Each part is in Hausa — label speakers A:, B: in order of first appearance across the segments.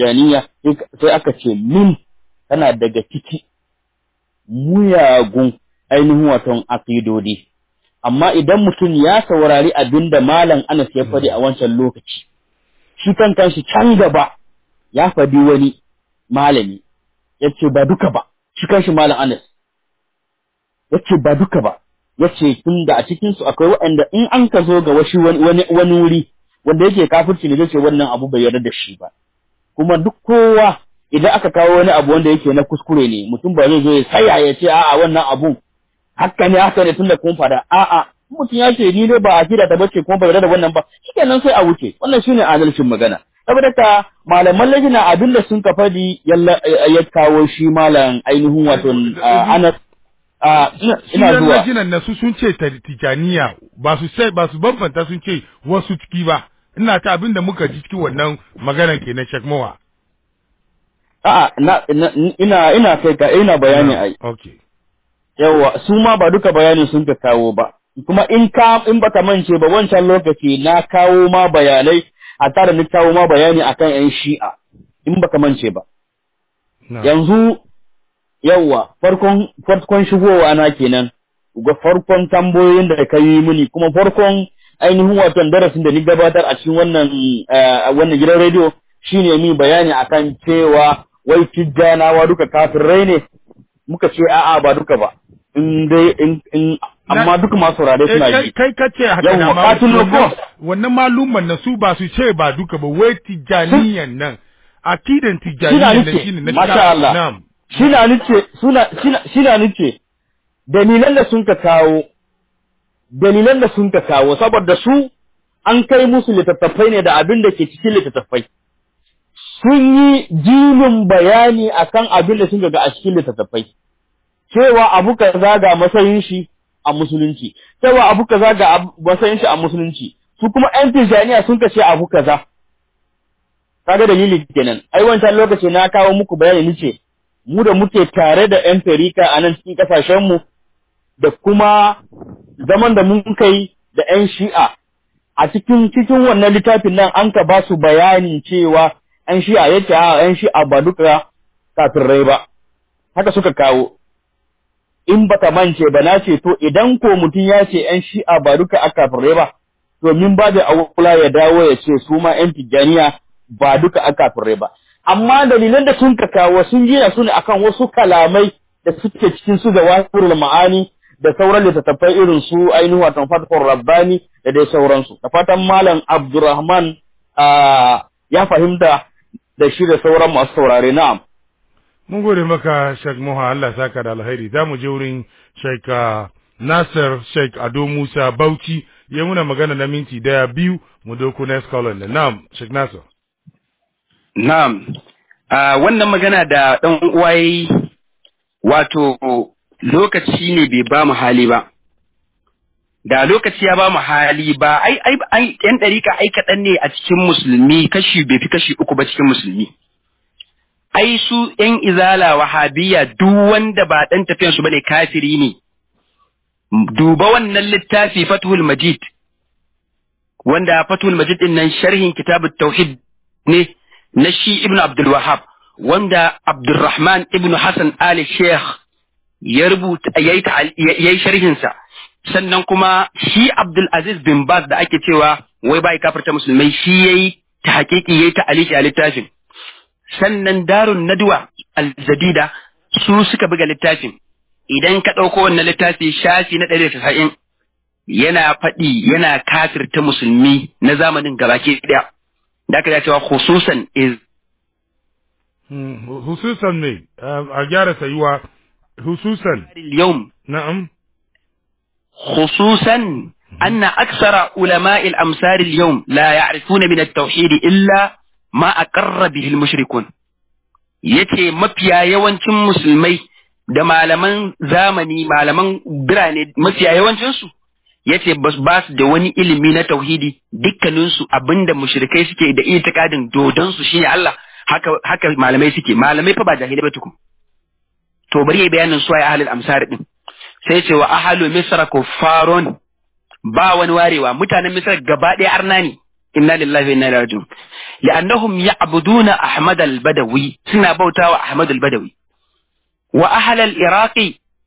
A: tijaniya sai aka ce min tana daga ciki muyagun ainihin waton aqidodi amma idan mutum ya saurari abinda malam Anas ya faɗi a wancan lokaci shi kan kanshi can gaba ya faɗi wani malami yace ba duka ba shi kanshi malam Anas yace ba duka ba yace tun da a cikin su akwai waɗanda in an ka zo ga washi wani wani wuri wanda yake kafirci ne zai wannan abu bai yarda da shi ba kuma duk kowa idan aka kawo wani abu wanda yake na kuskure ne mutum ba zai zo ya saya ya ce a'a wannan abun haka ne haka ne tunda kun fada a'a mutum ya ce ni ne ba a kira ta bace kuma bai yarda da wannan ba shikenan sai a wuce wannan shine adalcin magana saboda ka malaman lajina abin da sun ka fadi ya kawo shi malam ainihin wato Anas
B: ina zuwa lajinan na su sun ce tijaniya ba su sai ba su bambanta sun ce wasu ciki ba ina ta abin da muka ji cikin wannan maganar kenan shakmawa
A: A'a, na, ina, ina kai ka, ina bayani ai.
B: Okay.
A: Yawwa, su ma ba duka bayanin sun ka kawo ba. Kuma in ka, in baka mance ba wancan lokaci na kawo ma bayanai, a tare ni kawo ma bayani akan ‘yan shi'a, in baka mance ba. Yanzu, yawwa, farkon, farkon shigowa na kenan, ga farkon tambayoyin da ka yi mini, kuma farkon ainihin watan darasin da ni gabatar a cikin wannan, wannan gidan rediyo, shine mi bayani akan cewa wai tijjanawa duka kafirai ne muka ce a'a ba duka ba in dai in in amma duka masu saurare suna ji
B: kai kace haka na ma wannan malumman na su ba su ce ba duka ba wai tijjaniyan nan akidan tijjaniyan nan shine na
A: masha Allah shina nice suna shina nice dalilan da sun ka kawo dalilan da sun ka kawo saboda su an kai musu littattafai ne da abin da ke cikin littattafai sun yi jinin bayani akan abin da sun ga a cikin littattafai cewa abu kaza ga matsayin shi a musulunci cewa abu kaza ga matsayin shi a musulunci su kuma ƴan tijaniya sun kace abu kaza kaga dalili kenan ai wancan lokaci na kawo muku bayani nace mu da muke tare da ƴan tarika a nan cikin kasashen mu da kuma zaman da mun kai da ƴan shi'a a cikin cikin wannan littafin nan an ka ba su bayanin cewa ‘yan shi'a ya ce, ‘yan shi'a ba duka kafirai ba, haka suka kawo, in baka mance ba na ce, to idan ko mutum ya ce ‘yan shi'a ba duka a kafirai ba, domin ba da awula ya dawo ya ce su ma ‘yan tijjaniya ba duka a kafirai ba. Amma dalilan da sun ka kawo sun gina su ne akan wasu kalamai da suke cikin su da wasirul ma'ani da sauran littattafai irin su ainihin watan fatihur rabbani da dai sauransu. Da fatan Malam Abdurrahman ya fahimta da shi da sauran masu saurare na'am.
B: Mun gode maka Sheikh Muha Allah saka da alheri za mu je wurin Sheikh Nasir Sheikh Ado Musa Bauchi ya muna magana na minti daya biyu mu doko next caller da na'am Sheikh Nasir.
C: Na'am. wannan magana da dan uwa yayi wato lokaci ne bai ba mu hali ba. Da lokaci ya ba mu hali ba, ai, ai, ai, ‘yan ɗarika ai kaɗan ne a cikin musulmi kashi bai fi kashi uku ba cikin musulmi. Ai, su ‘yan izala wahabiya duk wanda ba ɗan tafiyansu ba ne kafiri ne. Duba wannan littafi Fathul Majid, wanda Fathul Majid ɗin nan sharhin kitabut tauhid ne na shi Ibn Abdul Wahab, wanda Abdulrahman Ibn Hassan Ali Sheikh ya rubuta, ya yi sharhinsa. sannan kuma shi Abdul Aziz bin Baz da ake cewa wai bai kafirta musulmai shi yayi ta hakiki yayi ta aliki a littafin sannan Darun Nadwa Al-Jadida su suka buga littafin idan ka ɗauko wannan littafi shafi na ɗari da yana faɗi yana kafirta musulmi na zamanin gabaki ɗaya da aka cewa khususan is
B: hususan ne a gyara sayuwa hususan
C: yau
B: na'am
C: خصوصا أن أكثر علماء الأمثال اليوم لا يعرفون من التوحيد إلا ما أقر به المشركون yace mafiya yawancin musulmai da malaman zamani malaman birane mafiya yawancinsu yace bas ba su da wani ilimi na tauhidi dukkaninsu abinda mushrikai suke da itikadin dodon su shine Allah haka haka malamai suke malamai fa ba jahilai ba tukun to bari yayi bayanin su ay ahlul amsar din sai ce wa ahalu misra kuffarun ba wani warewa mutanen misra gaba ɗaya arna ne inna lillahi wa inna ilaihi raji'un li'annahum ya'buduna ahmad al-badawi suna bautawa ahmad al-badawi wa ahli al-iraqi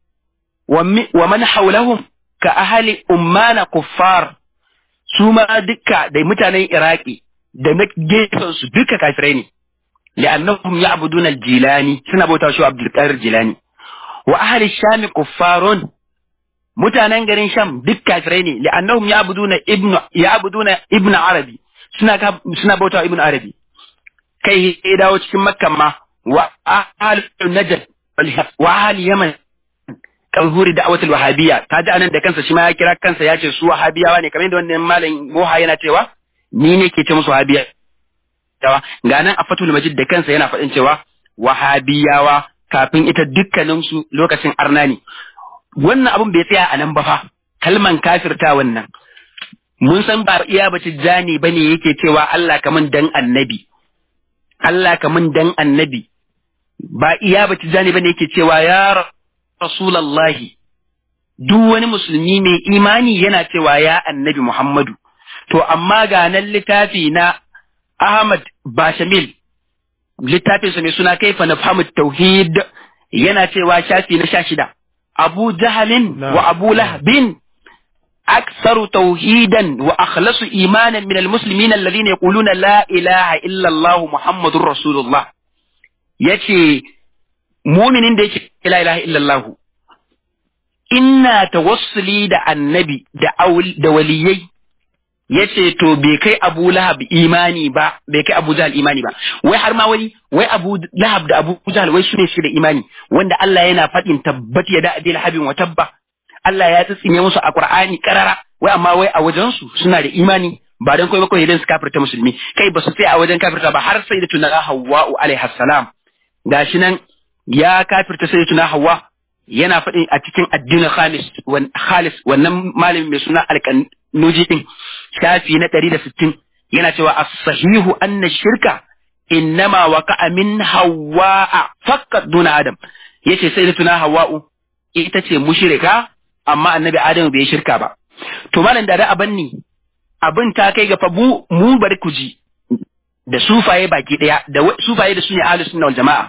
C: wa man hawlahum ka ahli ummana kuffar su ma dukka da mutanen iraki da na gefen su duka kafirai ne li'annahum ya'buduna al-jilani suna bautawa shi abdul qadir jilani wa ahli sham kuffarun mutanen garin sham duk kafirai ne li'annahum ya'buduna ibnu ya'buduna ibnu arabi suna suna bautawa ibnu arabi kai ya dawo cikin makka ma wa ahli najd wa ahli yaman kalhuri da'watul wahabiyya kaji anan da kansa shi ma ya kira kansa ya ce su wahabiyawa ne kamar yadda wannan malam moha yana cewa ni ne ke ce musu wahabiya tawa ga nan a fatul majid da kansa yana faɗin cewa wahabiyawa kafin ita dukkanin su lokacin arnani wannan abun bai tsaya a nan ba fa kalman kafirta wannan mun san ba iya bace jani bane yake cewa Allah kaman dan annabi Allah kaman dan annabi ba iya bace jani bane yake cewa ya rasulallahi duk wani musulmi mai imani yana cewa ya annabi Muhammadu to amma ga nan littafi na Ahmad Bashamil littafinsa mai suna kaifa na tauhid yana cewa shafi na sha shida Abu Jahalin wa Abu Lahabin أكثر توحيدا وأخلص إيمانا من المسلمين الذين يقولون لا إله إلا الله محمد رسول الله يتي مؤمن ديك لا إله إلا الله إنا توصلي دا النبي دا, أول دا وليي yace to bai kai Abu Lahab imani ba bai kai Abu Jahal imani ba wai har ma wani wai Abu Lahab da Abu Jahal wai shine shi da imani wanda Allah yana faɗin tabbat ya da adil habin wa tabba Allah ya tsitsine musu a Qur'ani karara wai amma wai a wajen su suna da imani ba dan kai ba kawai idan su kafirta musulmi kai ba su sai a wajen kafirta ba har sai da tuna Hawwa alaiha salam gashi nan ya kafirta sai da tuna Hawwa yana faɗin a cikin addinin khalis wan khalis wannan malamin mai suna alƙanuji din shafi na 160 yana cewa as-sahihu anna shirka innama waqa'a min Hawwa faqat duna Adam yace sai da tuna Hawwa'u ita ce mushrika amma annabi Adamu bai shirka ba. To malam da da aban ni abin ta kai ga fa mu mu bari ku ji da sufaye baki daya da sufaye da su ne ahlus sunna wal jamaa.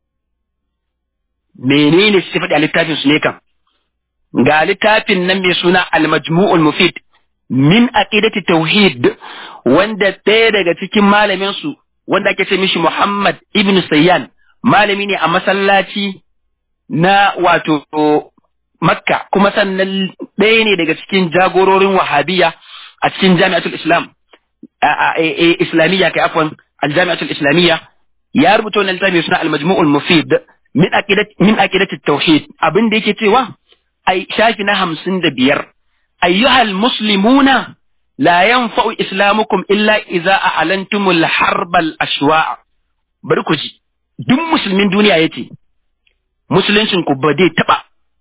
C: Menene su faɗi a littafin su ne kan? Ga littafin nan mai suna Al-Majmu'ul Mufid min aqidati tauhid wanda ɗaya daga cikin malamin su wanda ake ce mishi Muhammad ibn Sayyan malami ne a masallaci na wato Makka kuma sannan ɗaya ne daga cikin jagororin wahabiya a cikin jami'atul Islam Islamiyya kai afwan aljami'atul Islamiyya ya rubuta wannan littafi suna al-majmu'ul mufid min aqidat min aqidati tauhid abin da yake cewa ai shafi na hamsin da biyar ayyuhal muslimuna la yanfa'u islamukum illa idza a'lantumul harbal ashwa'a bari ku ji duk musulmin duniya yace musuluncin ku ba zai taba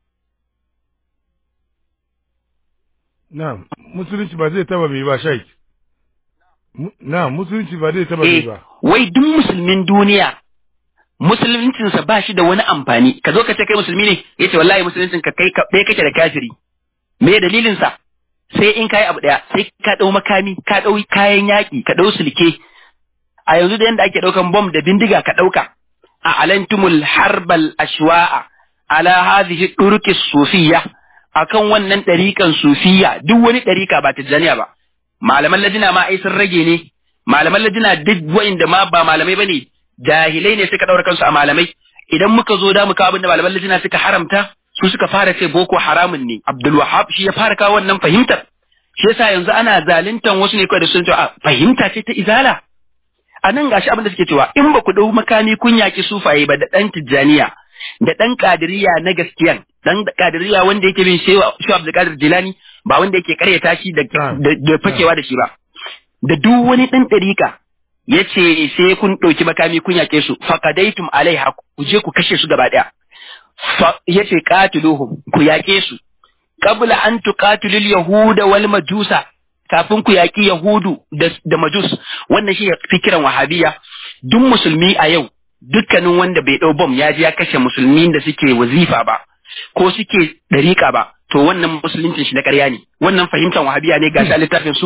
B: Na'am, musulunci ba zai taba bai ba shaik. Na'am, musulunci ba zai taba bai ba.
C: Wai duk musulmin duniya musuluncinsa ba shi da wani amfani. Ka zo ka ce kai musulmi ne, ya ce wallahi musuluncin ka kai ɗaya kake da kafiri. Me dalilin sa? Sai in kai abu ɗaya, sai ka ɗau makami, ka ɗau kayan yaƙi, ka ɗau sulke. A yanzu da yanda ake ɗaukan bom da bindiga ka ɗauka. A alantumul harbal ashwa'a ala hadhihi durqis sufiyya akan wannan ɗariƙan sufiya duk wani ɗariƙa ba tijjaniya ba malaman lajina ma ai sun rage ne malaman lajina duk wa'inda ma ba malamai bane jahilai ne suka ɗaura kansu a malamai idan muka zo da muka abin da malaman lajina suka haramta su suka fara ce boko haramun ne Abdul Wahab shi ya fara kawo wannan fahimtar shi yasa yanzu ana zaluntan wasu ne kawai da sun ce a fahimta ce ta izala a nan gashi abin da suke cewa in ba ku ɗau makami kun yaƙi sufaye ba da ɗan tijjaniya da ɗan kadiriya na gaskiyan dan kadiriya wanda yake bin shehu Abdulkadir Jilani ba wanda yake karyata shi da da fakewa da shi ba da duk wani dan dariƙa yace sai kun ɗauki makami kun yake su faqadaitum alaiha ku je ku kashe su gaba daya yace qatiluhum ku yake su qabla an tuqatilul yahuda wal majusa kafin ku yaki yahudu da majus wannan shi fikiran wahabiya duk musulmi a yau dukkanin wanda bai ɗau bom ya je ya kashe musulmin da suke wazifa ba ko suke ɗariƙa ba to wannan musuluncin shi na ƙarya ne wannan fahimtar wahabiya ne ga littafin su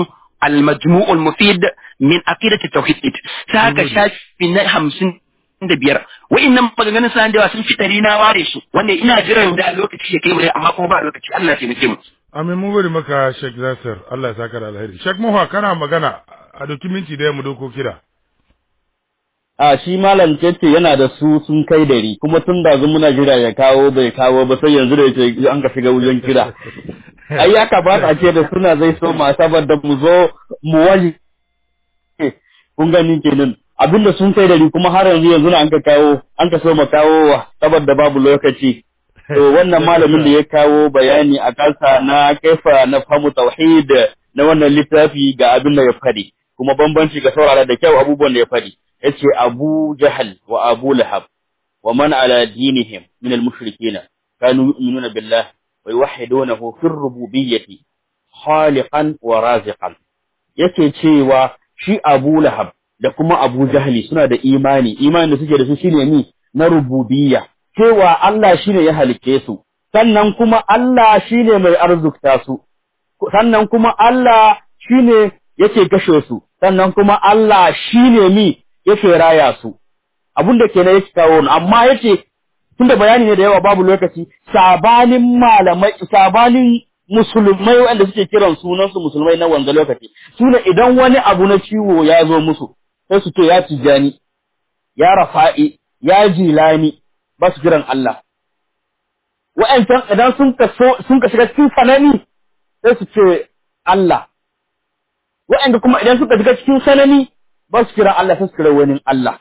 C: al-majmu'ul mufid min aqidati tauhid sai haka shafi na hamsin da biyar wa'annan maganganun suna da yawa sun fitari na ware su wanda ina jiran da lokaci ya kai mu amma kuma ba lokaci Allah ya taimake mu
B: Amin mun gode maka Sheikh Nasir Allah ya saka da alheri Sheikh Muha kana magana a doki minti da mu doko kira
A: a shi malam ce yana da su sun kai dari kuma tun da zu muna jira ya kawo bai kawo ba sai yanzu da yake an ka shiga wajen kira ai ya kamata a ce da suna zai so ma saboda mu zo mu wani kun gani kenan abinda sun kai dari kuma har yanzu yanzu na an ka kawo an ka so ma kawo saboda babu lokaci to wannan malamin da ya kawo bayani a kansa na kaifa na famu tauhid na wannan littafi ga abin da ya fadi kuma bambanci ga saurara da kyau abubuwan da ya fadi yace Abu Jahal wa Abu Lahab wa man ala dinihim min al-mushrikeen kanu yu'minuna billah wa yuwahhidunahu fi rububiyyati khaliqan wa raziqan yake cewa shi Abu Lahab da kuma Abu Jahli suna da imani imani da suke da su shine ni na rububiyya cewa Allah shine ya halicce su sannan kuma Allah shine mai arzukta su sannan kuma Allah shine yake kashe su sannan kuma Allah shine mi yake raya su abin da kenan yake kawo amma yace tunda bayani ne da yawa babu lokaci sabanin malamai sabanin musulmai wanda suke kiran sunan su musulmai na wanda lokaci sune idan wani abu na ciwo ya zo musu sai su ce ya tijani ya rafa'i ya jilani ba su kiran Allah wa'ancan idan sun ka sun ka shiga cikin sanani sai su ce Allah wa'anda kuma idan suka shiga cikin sanani ba su kira Allah sai su kira wani Allah.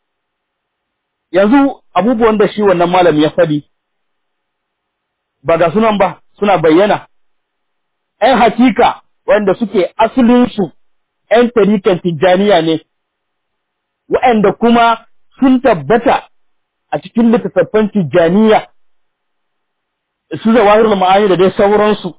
A: Yanzu abubuwan da shi wannan malami ya faɗi, ba ga sunan ba suna bayyana, ‘yan hakika wanda suke asalinsu ‘yan tarikan tijjaniya ne, waɗanda kuma sun tabbata a cikin littattafan tijjaniya, su zawahir ma'ani da dai sauransu,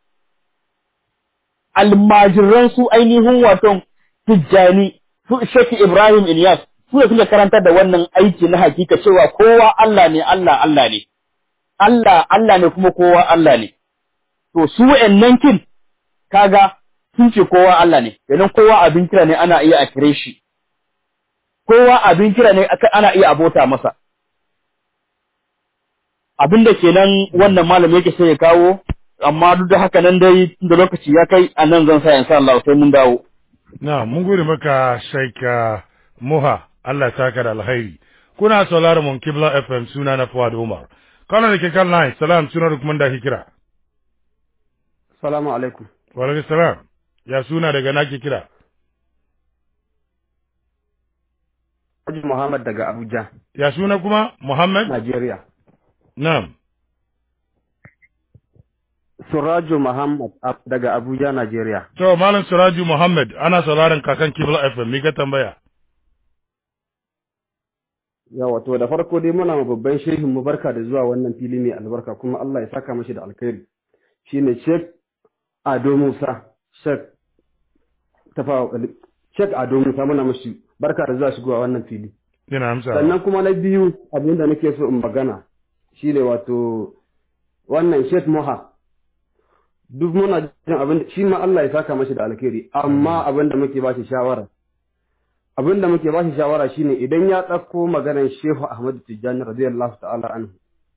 A: almajiransu ainihin waton tijjani su Sheikh Ibrahim Ilyas su ne suka karantar da wannan aiki na hakika cewa kowa Allah ne Allah Allah ne Allah Allah ne kuma kowa Allah ne to su wa'annan kin kaga sun ce kowa Allah ne idan kowa abin kira ne ana iya a kire shi kowa abin kira ne ana iya abota masa abin da kenan wannan malami yake sai ya kawo amma duk da haka nan dai da lokaci ya kai a nan zan sa insha Allah sai mun dawo
B: Na, mun gode maka Shaika Muha, Allah ta ka da alhairi. Kuna sauraron mun Kibla FM suna na Fuad Umar. Kana da ke kan line, salam suna da kuma da ke kira.
D: Salamu alaikum.
B: Wa alaikum salam. Ya suna daga na ke kira.
D: Haji Muhammad daga Abuja.
B: Ya suna kuma Muhammad?
D: Najeriya.
B: Na'am.
D: Suraju Muhammad daga Abuja, Najeriya.
B: To, Malam Suraju Muhammad, ana sauraron kakan Kibla FM, me ka tambaya?
D: Yawa, to da farko dai muna ma babban shehin mu barka da zuwa wannan fili mai albarka kuma Allah ya saka mashi da alkhairi. Shine Sheikh Ado Musa, Sheikh Tafa Sheikh Ado Musa muna mashi barka da zuwa shigowa wannan fili.
B: Ina amsa.
D: Sannan kuma na biyu abin da nake so in magana shine wato wannan Sheikh Moha duk muna jin abin shi ma Allah ya saka mashi da alkhairi amma abin da muke ba shi shawara abin da muke ba shi shawara shine idan ya ɗauko maganar Shehu Ahmad Tijjani radiyallahu ta'ala anhu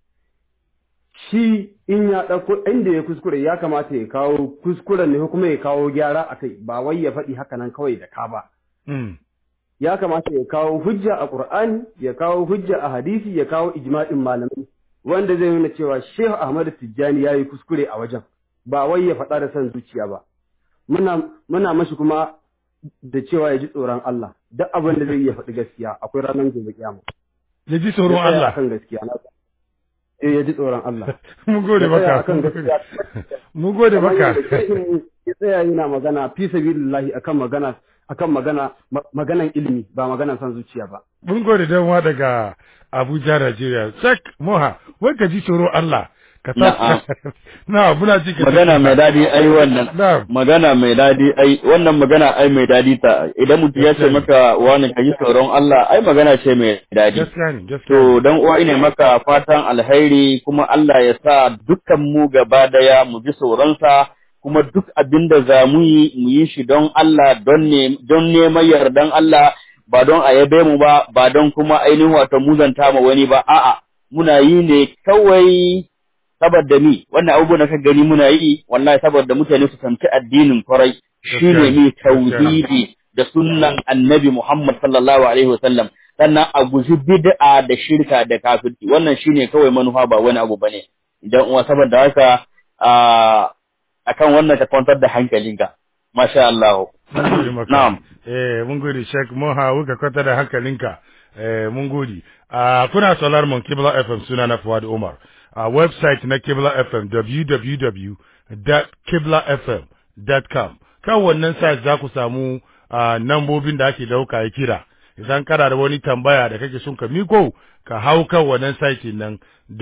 D: shi in ya ɗauko inda ya kuskure ya kamata ya kawo kuskuren ne kuma ya kawo gyara a kai ba wai ya faɗi haka nan kawai da ka ba ya kamata ya kawo hujja a Qur'ani ya kawo hujja a hadisi ya kawo ijma'in malamai wanda zai nuna cewa Shehu Ahmad Tijjani ya yi kuskure a wajen ba wai ya faɗa da son zuciya ba muna muna mashi kuma da cewa ya ji tsoron Allah duk abin da zai iya faɗi gaskiya akwai ranar gobe kiyama
B: Ya ji tsoron Allah.
D: akan gaskiya na eh ya ji tsoron Allah
B: Mun gode
D: Ya tsaya
B: maka.
D: akan gaskiya
B: Mun gode
D: Kamar
B: maka.
D: yadda shehin ya tsaya yana magana fi sabilillahi akan magana akan magana ma- maganan ilimi ba maganan son zuciya ba
B: Mun gode dan wa daga Abuja, Najeriya. Shek Moha, wai ka ji tsoron Allah. Ka
A: Na'am.
B: Na, muna ji ka
A: magana mai dadi ai wannan
B: Na'am.
A: magana mai dadi ai wannan magana ai mai dadi ta idan mutum ya ce maka wani ka yi tsoron Allah ai magana ce mai dadi
B: Gaskiya ne, gaskiya
A: to
B: ne.
A: dan uwa ina maka fatan alheri kuma Allah ya sa dukkan mu gaba daya mu ji tsoronsa kuma duk abin da za mu yi mu yi shi don Allah don ne don neman yardan Allah ba don a yabe mu ba ba don kuma ainihin wato muzanta ma wani ba a'a muna yi ne kawai saboda ni wannan abubuwan da ka gani muna yi wallahi saboda mutane su sanci addinin kwarai shine mi tauhidi da sunnan annabi Muhammad sallallahu alaihi wasallam sannan a guji bid'a da shirka da kafirci wannan shine kawai manufa ba wani abu bane idan uwa saboda haka akan wannan ka kwantar da hankalinka masha Allah
B: na'am eh mun gode Sheikh Moha wuka kwantar da hankalinka eh mun gode a kuna solar mon Kibla FM suna na Fuad Umar a website na Kibla FM www.kiblafm.com kan wannan site za ku samu nambobin da ake dauka ya kira idan kana da wani tambaya da kake son ka miko ka hau kan wannan site nan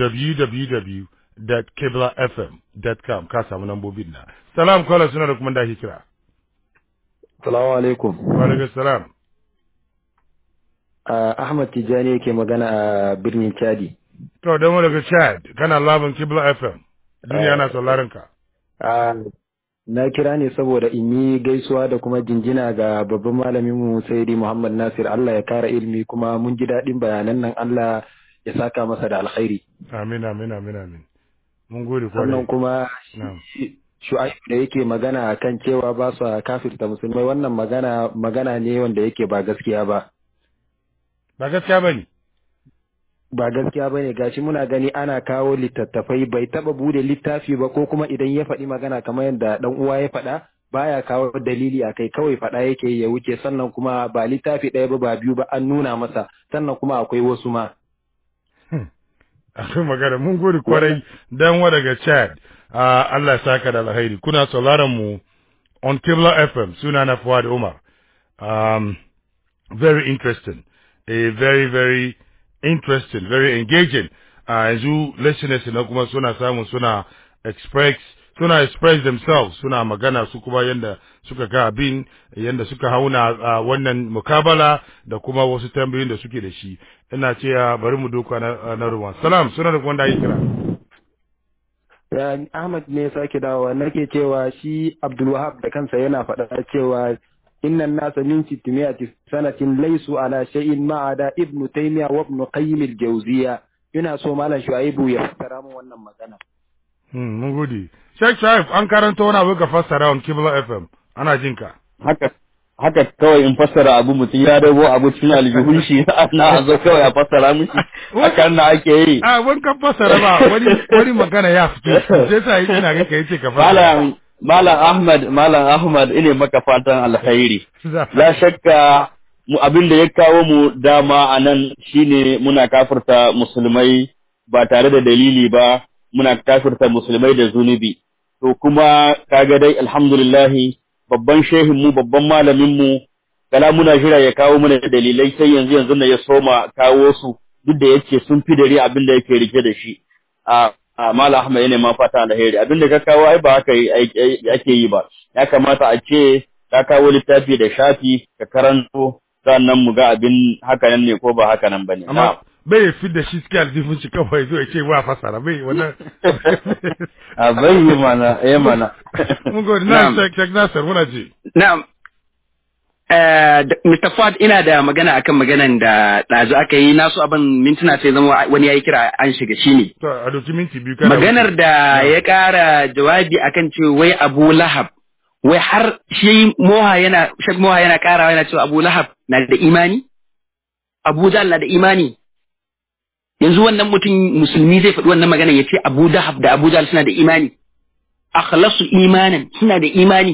B: www.kiblafm.com ka samu nambobin na salam kwallo suna da kuma da ake kira
E: salamu alaikum
B: wa alaikum salam
E: Ahmad Tijani yake magana a birnin Chadi
B: to don daga Chad kana labin Kibla FM duniya na sauraron ka
E: na kira ne saboda in yi gaisuwa da kuma jinjina ga babban malamin mu Sayyidi Muhammad Nasir Allah ya kara ilimi kuma mun ji daɗin bayanan nan Allah ya saka masa da alkhairi
B: amin amin amin amin mun gode kwarai
E: sannan kuma shu'aib da yake magana kan cewa ba su kafirta musulmai wannan magana magana ne wanda yake ba gaskiya ba
B: ba gaskiya bane
E: ba gaskiya ba ne gashi muna gani ana kawo littattafai bai taba bude littafi ba ko kuma idan ya faɗi magana kamar yadda dan uwa ya faɗa baya kawo dalili a kai kawai faɗa yake ya wuce sannan kuma ba littafi ɗaya ba ba biyu ba an nuna masa sannan kuma akwai wasu ma
B: akwai magana mun gode kwarai dan wa daga Chad Allah ya saka da alheri kuna sauraron mu on Kibla FM suna na Fuad Umar um, very interesting a very very interesting, very engaging. A uh, yanzu listeners na kuma suna samu suna express suna express themselves suna magana su kuma yanda suka ga abin yanda suka hauna uh, wannan mukabala da kuma wasu tambayoyin da suke da shi ina ce bari mu doka na, na ruwan salam suna da wanda yi kira
E: Ahmad ne sake dawowa nake cewa shi Abdulwahab da kansa yana faɗa cewa إن الناس من ستمائة سنة ليسوا على شيء ما عدا ابن تيمية وابن قيم الجوزية ina so malam Shu'aibu ya fassara mu wannan magana.
B: Hmm, mun gode. Sheikh Shu'aib an karanta wani abu ka fassara on Kibla FM. Ana jin ka.
A: Haka haka kawai in fassara abu mutum ya dago abu cikin aljihun shi na zo kawai a fassara mishi hakan na ake yi.
B: A wani ka fassara ba wani wani magana ya fito. Sai sa ina ga kai ce ka fassara.
A: Malam Malam Ahmad, Malam Ahmad ine maka fatan alkhairi. La shakka mu abin da ya kawo mu dama a nan shine muna kafirta musulmai ba tare da dalili ba, muna kafirta musulmai da zunubi. To kuma kaga dai alhamdulillahi babban shehin mu babban malamin mu kala muna jira ya kawo mana dalilai sai yanzu yanzu na ya soma kawo su duk da yake sun fi dare abin da yake rike da shi. A Mala Ahmad yana ma fata alheri abinda ka kawo ai ba haka ake yi ba ya kamata a ce ka kawo littafi da shafi ka karanto sannan mu ga abin haka nan ne ko ba haka nan bane
B: amma bai fi da shi suke aljifin shi kawai zo ya ce wa fasara bai wannan
A: a bai yi mana eh mana
B: mun gode na Sheikh Nasir muna ji
C: na'am Mr. Ford ina da magana akan maganan da ɗazu aka yi nasu abin mintuna sai zama wani ya yi kira an shiga shi ne.
B: To, a doki minti biyu
C: Maganar da ya ƙara jawabi akan ce wai Abu Lahab, wai har shi Moha yana, Shek Moha yana ƙarawa yana cewa Abu Lahab na da imani? Abu Jahl na da imani? Yanzu wannan mutum musulmi zai faɗi wannan maganar ya ce Abu Lahab da Abu Jahl suna da imani. Akhlasu imanan suna da imani.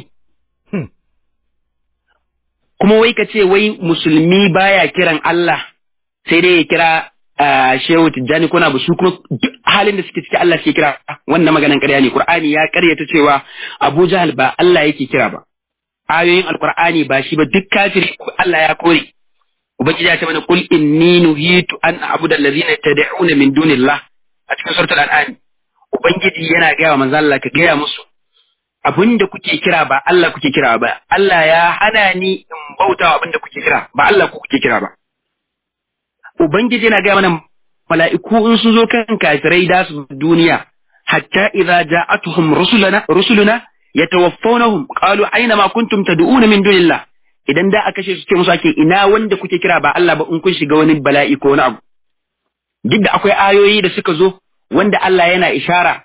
C: kuma wai ka ce wai musulmi baya kiran Allah sai dai ya kira Shehu Tijjani kuna ba su kuma duk halin da suke ciki Allah suke kira wannan maganan ƙarya ne Qur'ani ya ƙaryata cewa Abu Jahal ba Allah yake kira ba ayoyin Alƙur'ani ba shi ba duk kafiri Allah ya kore Ubangiji ya ce mana kul inni nuhitu an a'budu allazina tad'una min dunillah a cikin suratul an'am Ubangiji yana gaya wa manzo Allah ka gaya musu abin da kuke kira ba Allah kuke kira ba, Allah ya hana ni in bautawa abin da kuke kira ba Allah ku kuke kira ba. Ubangiji yana gaya mana mala'iku in sun zo kan kafirai da su duniya, hatta idza ja'atuhum rusuluna rusuluna yatawaffawnahum qalu aina ma kuntum tad'una min dunillah idan da aka kashe su ce musu ake ina wanda kuke kira ba Allah ba in kun shiga wani bala'i ko wani abu duk da akwai ayoyi da suka zo wanda Allah yana ishara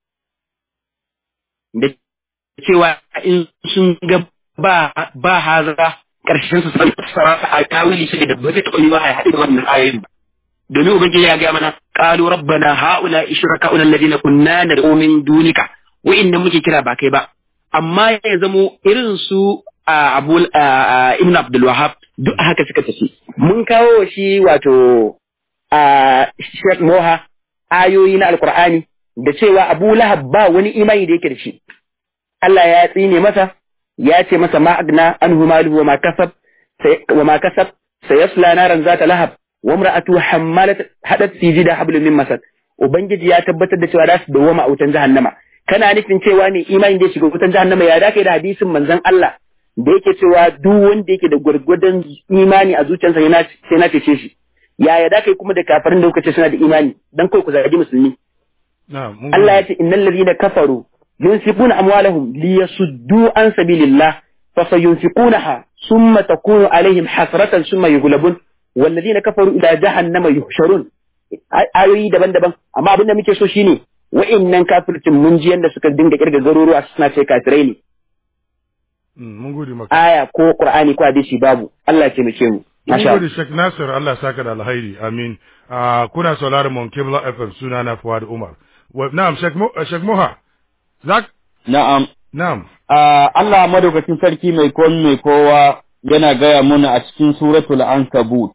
C: da cewa in sun ga ba ba haza karshen su san sarrafa a tawili su da ba zai taɓa yi ba a haɗe da wannan ayoyin ba domin ubangiji ya ga mana qalu rabbana haula ishraka'una alladhina kunna nad'u min dunika wa inna muke kira ba kai ba amma ya zamo irin su Abu Ibn Abdul Wahhab duk haka suka tafi mun kawo shi wato Sheikh Moha ayoyi na Alkur'ani da cewa Abu Lahab ba wani imani da yake da shi Allah ya tsine masa ya ce masa ma agna anhu maluhu wa ma kasab wa ma kasab sayasla naran zata lahab wa imra'atu hammalat hadat fi jida hablum min masad ubangiji ya tabbatar da cewa za su dawoma a wutan jahannama kana nufin cewa ne imani da ya shiga wutan jahannama ya dace da hadisin manzon Allah da yake cewa duk wanda yake da gwargwadon imani a zuciyarsa yana sai na cece shi yaya da kai kuma da kafirin da kuka ce suna da imani dan kai ku zagi musulmi Allah ya ce innal ladina kafaru yunfiquna amwalahum liyasuddu an sabilillah fa sayunfiqunaha thumma takunu alaihim hasratan thumma yughlabun wal ladina kafaru ila jahannama yuhsharun ayoyi daban-daban amma abin da muke so shine wa'innan kafircin mun ji yanda suka dinga kirga garuruwa suna ce kafirai ne
B: mun gode maka
C: aya ko qur'ani ko hadisi babu Allah ya taimake mu
B: Mun gode Sheikh Nasir Allah saka da alhairi amin kuna sauraron mon Kibla FM suna na Fuad Umar na'am Sheikh Moha zak
A: na'am
B: na'am
A: Allah madaukakin sarki mai kon mai kowa yana gaya muna a cikin suratul ankabut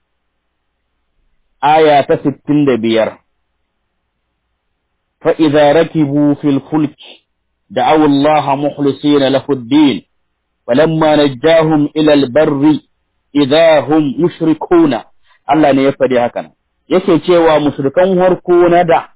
A: aya ta 65 fa idza rakibu fil fulk da'aw Allah mukhlisina lahu ad-din falamma najjahum ila al-barri idza hum yushrikuna Allah ne ya faɗi hakan yake cewa mushrikan harko na da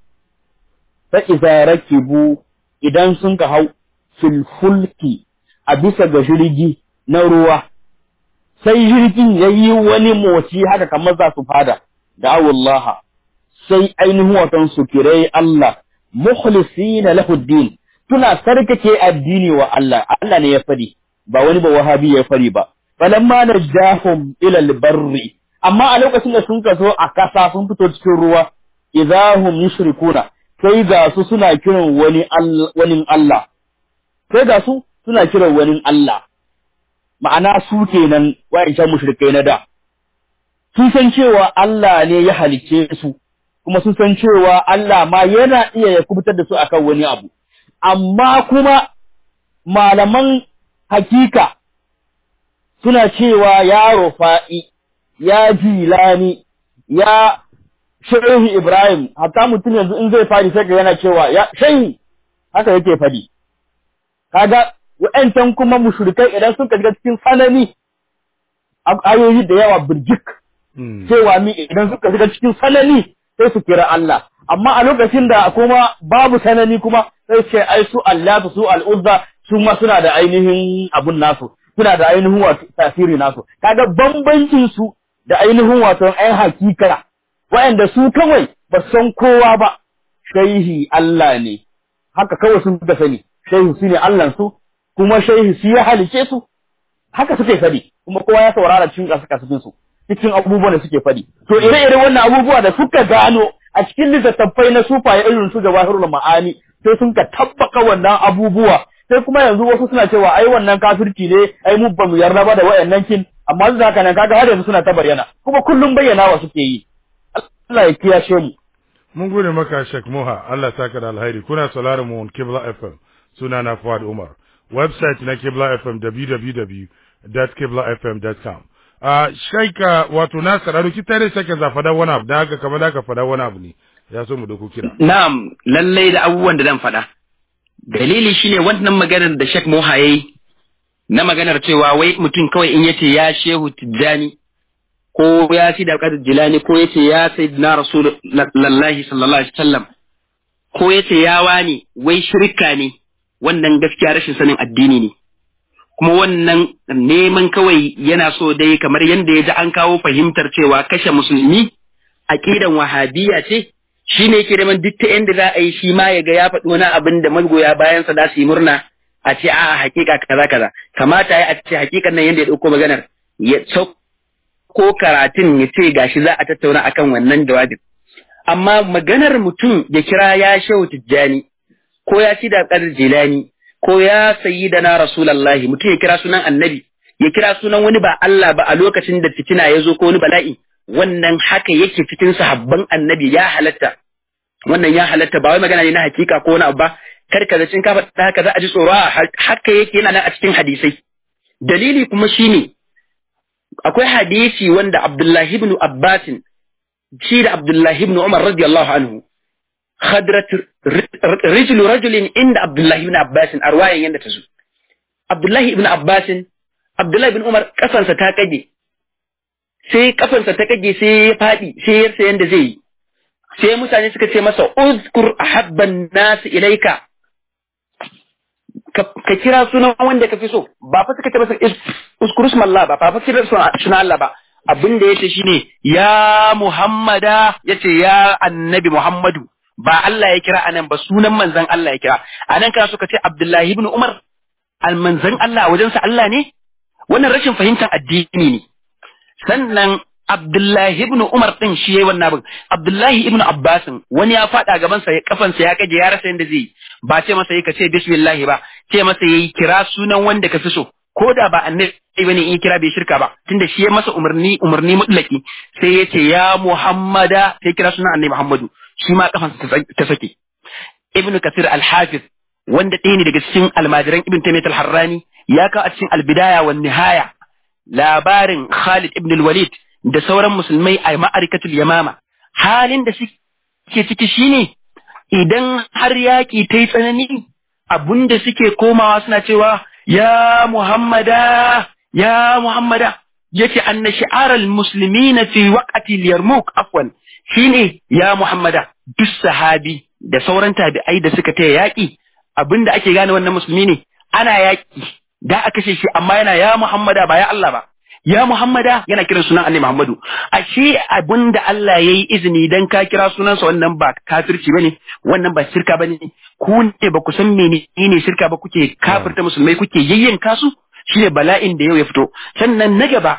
A: fa idza rakibu idan sun ka hau fil fulki a bisa ga jirgi na ruwa sai jirgin yayi wani motsi haka kamar za su fada da Allah sai ainihin watan su kirai Allah mukhlisina lahu din tuna sarkake addini wa Allah Allah ne ya faɗi ba wani ba wahabi ya fari ba falamma najahum ila albarri amma a lokacin da sun kaso a kasa sun fito cikin ruwa idahum yushrikuna sai ga su suna kiran wani wani Allah sai ga su suna kiran wani Allah ma'ana su kenan wa'ancan mushrikai na da sun san cewa Allah ne ya halicce su kuma sun san cewa Allah ma yana iya ya kubutar da su akan wani abu amma kuma malaman hakika suna cewa ya rufa'i, ya jilani, ya shehu Ibrahim, hatta mutum yanzu in zai fadi sai yana cewa ya shehu haka yake fadi. Kaga wa'yancan kuma mushrikai idan suka shiga cikin sanani ayoyi da yawa birjik cewa mi idan suka shiga cikin sanani sai su kira Allah. Amma a lokacin da kuma babu sanani kuma sai ce ai su Allah su al'uzza su ma suna da ainihin abun nasu. suna da ainihin wato tasiri nasu kaga bambancin su da ainihin wato ɗan hakika waɗanda su kawai ba san kowa ba shaihi Allah ne haka kawai sun da sani shaihi su ne Allah su kuma shaihi su ya halice su haka suke fadi kuma kowa ya saurara cikin kasukasufin su cikin abubuwan da suke fadi to ire-ire wannan abubuwa da suka gano a cikin littattafai na sufaye irin su jawahirul ma'ani sai sun ka tabbaka wannan abubuwa sai kuma yanzu wasu suna cewa ai wannan kafirci ne ai mu ba mu yarda ba da wayannan kin amma duk haka nan kaga har yanzu suna ta bayyana kuma kullum bayyana wa suke yi Allah ya kiyashe mu
B: mun gode maka Sheikh Moha Allah saka da alheri kuna sauraron mu on Kibla FM suna na Fuad Umar website na Kibla FM www.kiblafm.com uh, Sheikh wato na sararo ki tare sake za fada wani abu da haka kamar da ka fada wani abu ne ya so mu doko kira
C: na'am lallai da abubuwan da zan faɗa dalili shine wannan maganar da Sheikh Moha yayi na maganar cewa wai mutum kawai in yace ya Shehu Tijjani ko ya si da Qadir Jilani ko yace ya Sayyidina Rasulullahi sallallahu alaihi wasallam ko yace ya wani wai shirka ne wannan gaskiya rashin sanin addini ne kuma wannan neman kawai yana so dai kamar yadda ya ji an kawo fahimtar cewa kashe musulmi aqidan wahabiyya ce shi ne yake neman duk ta yadda za a yi shi ma ya ga ya faɗi wani abin da magoya bayansa za su yi murna a ce a hakika kaza kaza kamata ya a ce hakikan nan yanda ya dauko maganar ya ko karatun ya ce gashi za a tattauna akan wannan jawabin amma maganar mutum ya kira ya shehu tijjani ko ya ci da kadar jilani ko ya sayi da na rasulallahi mutum ya kira sunan annabi ya kira sunan wani ba Allah ba a lokacin da fitina ya zo ko wani bala'i wannan haka yake cikin sahabban annabi ya halatta wannan ya halatta ba wai magana ne na hakika ko wani abu ba kar ka zacin ka faɗa haka za a ji tsoro haka yake yana nan a cikin hadisai dalili kuma shine akwai hadisi wanda Abdullahi ibn Abbas shi da Abdullahi ibn Umar radiyallahu anhu khadrat rijlu rajulin inda Abdullahi ibn Abbas arwayan yanda ta zo Abdullahi ibn Abbas Abdullahi ibn Umar kafansa ta kage sai kafansa ta kage sai ya fadi sai ya rasa yanda zai yi sai mutane suka ce masa uzkur ahabban nas ilaika ka kira sunan wanda ka fi so ba fa suka ce masa uzkur ismallah ba fa fa kira sunan Allah ba abin da yace shine ya Muhammada yace ya annabi Muhammadu ba Allah ya kira anan ba sunan manzon Allah ya kira anan kana suka ce Abdullahi ibn Umar al manzon Allah wajensa Allah ne wannan rashin fahimtar addini ne sannan Abdullahi ibn Umar din shi yayi wannan abin Abdullahi ibn Abbas wani ya fada gaban sa kafansa ya kaje ya rasa yanda zai ba ce masa yi ka ce bismillah ba ce masa yayi kira sunan wanda ka fi so ko da ba annabi bane in kira bai shirka ba tunda shi ya masa umarni umarni mutlaki sai ya ce ya Muhammada sai kira sunan annabi Muhammadu shi ma kafansa ta sake Ibn Kathir al-Hafiz wanda ɗaya ne daga cikin almajiran Ibn Taymiyyah al-Harrani ya kawo a cikin al-Bidaya wan Nihaya labarin Khalid ibn al-Walid da sauran musulmai a ma'arikatul Yamama halin da suke ciki shine idan har yaƙi ta yi tsanani abunda suke komawa suna cewa ya Muhammada ya Muhammada yace anna shi'aral muslimina fi waqti al-Yarmouk afwan shine ya Muhammada duk sahabi da sauran tabi'ai da suka taya yaƙi abinda ake gane wannan musulmi ne ana yaƙi da aka kashe shi amma yana ya Muhammada ba ya Allah ba ya Muhammada yana kiran sunan Annabi Muhammadu ashe abinda Allah yayi izini dan ka kira sunansa wannan ba kafirci bane wannan ba shirka bane ku ne ba ku san menene shirka ba kuke kafirta musulmai kuke yayyanka su shine bala'in da yau ya fito sannan na gaba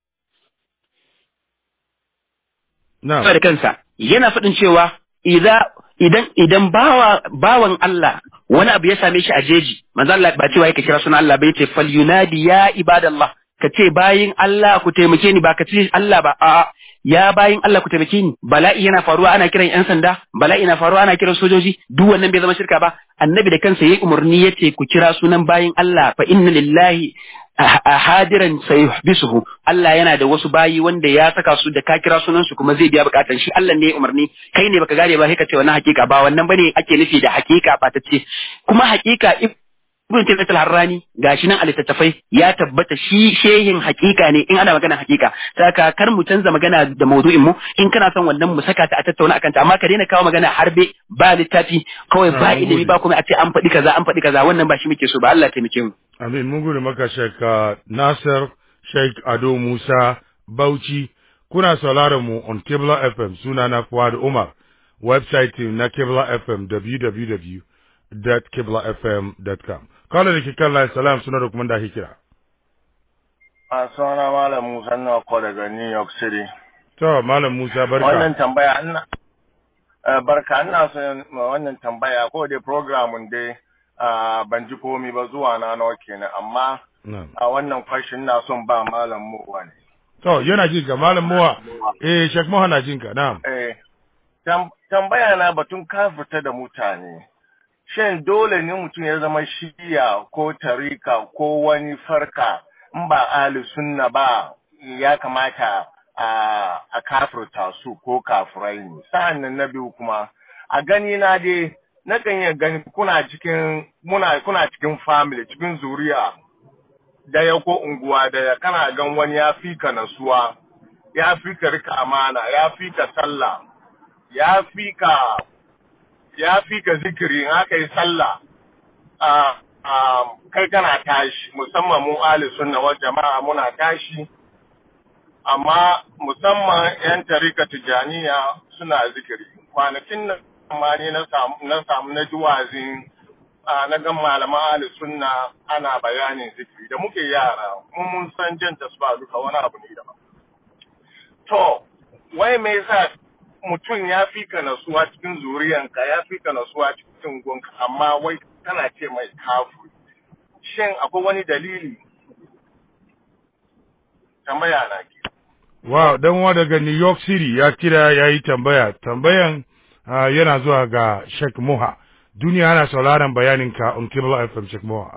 B: na'am
C: da kansa yana faɗin cewa idan idan bawa bawan Allah wani abu ya same shi a jeji manzo Allah ba cewa yake kira sunan Allah ba yace fal yunadi ya ibadallah ka ce bayin Allah ku taimake ni ba ka ce Allah ba a ya bayin Allah ku taimake ni bala'i yana faruwa ana kiran yan sanda bala'i na faruwa ana kiran sojoji duk wannan bai zama shirka ba annabi da kansa yayi umarni yace ku kira sunan bayin Allah fa inna lillahi hadiran sayuhbisuhu Allah yana da wasu bayi wanda ya saka su da ka kira sunan su kuma zai biya bukatan shi Allah ne ya umarni kai ne baka gane ba sai ka ce wannan hakika ba wannan bane ake nufi da hakika ba ta ce kuma hakika Ibn Taymiyyah al-Harrani gashi nan a littattafai ya tabbata shi shehin hakika ne in ana magana hakika saka kar mu canza magana da maudu'in mu in kana son wannan mu saka ta a tattauna akan ta amma ka daina kawo magana harbe ba littafi kawai ba ilimi ba kuma a ce an faɗi kaza an faɗi kaza wannan ba shi muke so ba Allah ya taimake mu
B: Amin mun gode maka Sheikh Nasir Sheikh Ado Musa Bauchi kuna sauraron mu on Kibla FM suna na Fuad Umar website na Kibla FM www.kiblafm.com kala da ke kan line salam suna da kuma da ake kira
F: a suna malam Musa na ko daga New York City
B: to malam Musa barka
F: wannan tambaya ina eh, barka ina son wannan tambaya ko dai programun dai ah, ban ji komi ba zuwa na nawa kenan amma
B: na'am
F: a wannan question na son ba malam mu wani
B: to yana jin ka malam Muwa eh Sheikh Muhammad na jin ka na'am
F: eh tam- tambaya na batun kafirta da mutane shin dole ne mutum ya zama shiya ko tarika ko wani farka in ba ahli sunna ba ya kamata a, a kafirta su ko kafirai ne sa'an nan na biyu kuma a gani na dai na kan iya gani kuna cikin muna kuna cikin family cikin zuriya daya ko unguwa daya kana gan wani ya fi ka nasuwa ya fi ka rika amana ya fi ka sallah ya fi ka ya fi ka zikiri in aka yi sallah a a kai kana tashi musamman mu ahli sunna wal jama'a muna tashi amma musamman yan tarika tijaniya suna zikiri kwanakin nan ma ne na samu na samu na ji wazin a na gan malaman ahli sunna ana bayanin zikiri da muke yara mun mun san jan tasba duka wani abu ne daban to wai me yasa mutum ya fi ka nasuwa cikin zuriyanka ya fi ka nasuwa cikin gonka amma wai kana ce mai kafu shin akwai wani dalili tambaya na ke
B: Wow, dan wa daga New York City ya kira ya yi tambaya. Tambayan uh, yana zuwa ga Sheikh Moha. Duniya ana sauraron bayanin ka on Kibla FM Sheikh Moha.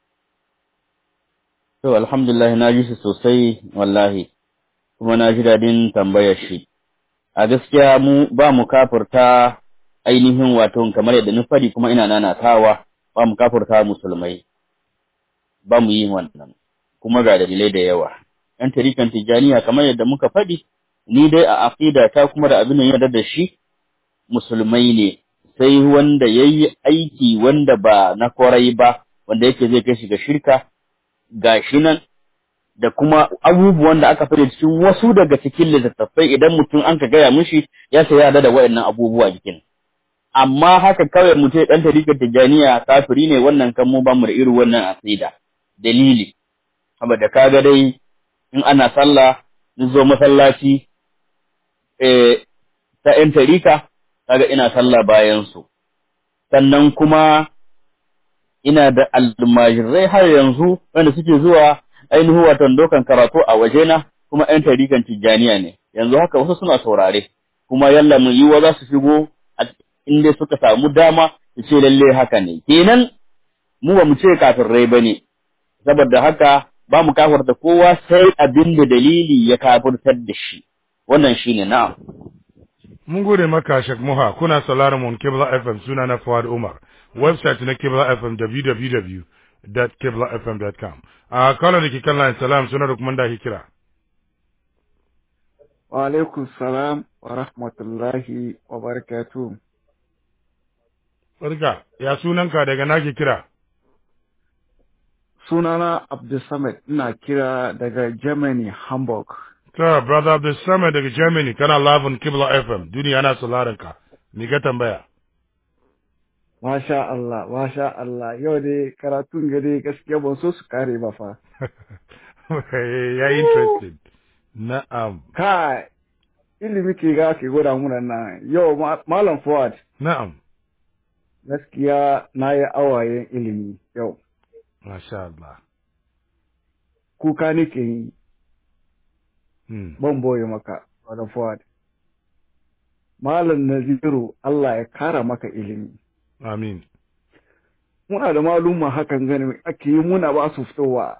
A: To alhamdulillah na ji shi sosai wallahi kuma na ji dadin tambayar shi. A gaskiya mu ba mu kafurta ainihin wato kamar yadda na fadi kuma ina nanatawa ba mu kafurta musulmai. Ba mu yi wannan kuma ga dalilai da yawa. ‘yan tarikan tijjaniya kamar yadda muka faɗi, ni dai a aƙida ta kuma da abin yarda da shi musulmai ne, sai wanda ya yi aiki wanda ba na kwarai ba, wanda yake zai kai shi ga shirka, ga shi nan, da kuma abubuwan da aka faɗi cikin wasu daga cikin littattafai idan mutum an ka gaya mishi ya sai yarda da waɗannan abubuwa jikin. Amma haka kawai mutum ɗan tarikan tijjaniya kafiri ne wannan kan mu ba mu da irin wannan aƙida. Dalili, saboda kaga dai in ana sallah in zo masallaci eh ta ‘yan tarika, kaga ina sallah bayan su. Sannan kuma ina da almajirai har yanzu wanda suke zuwa ainihin watan dokan karatu a wajena kuma ‘yan tarikan tijjaniya ne. Yanzu haka wasu suna saurare, kuma yalla mu yiwa za su shigo inda suka samu dama su ce lalle haka ne. Kenan mu ba mu ce kafirai ba ne, saboda haka ba mu kafirta kowa sai abin da dalili ya kafirtar da shi wannan shine na'am
B: Mun gode maka Sheikh Moha kuna sauraron mun Kibla FM suna na Fuad Umar website na Kibla FM www.kiblafm.com a kala da ke kan line salam suna da kuma da ke kira
G: Wa alaikum salam wa rahmatullahi wa barakatuh
B: Barka ya sunanka daga na ke kira
G: sunana Abdulsamad ina kira daga Germany Hamburg
B: Ta brother Abdulsamad daga Germany kana live on Kibla FM duniya ana sauraron ka ni ka tambaya
G: Masha Allah, masha Allah, yau dai karatun gari gaskiya ban so su kare ba fa.
B: ya interested na'am
G: Kai, ilimi ke ga ke gwada muna nan, yau Malam Fuad,
B: na'am
G: gaskiya na yi awayen ilimi yau.
B: masha Allah
G: Kuka nake yi,
B: hmm.
G: ban boye maka, Malam Fuad. Malam Naziru, Allah ya kara maka ilimi.
B: amin
G: Muna da malumma hakan gani ake yi muna ba su fitowa.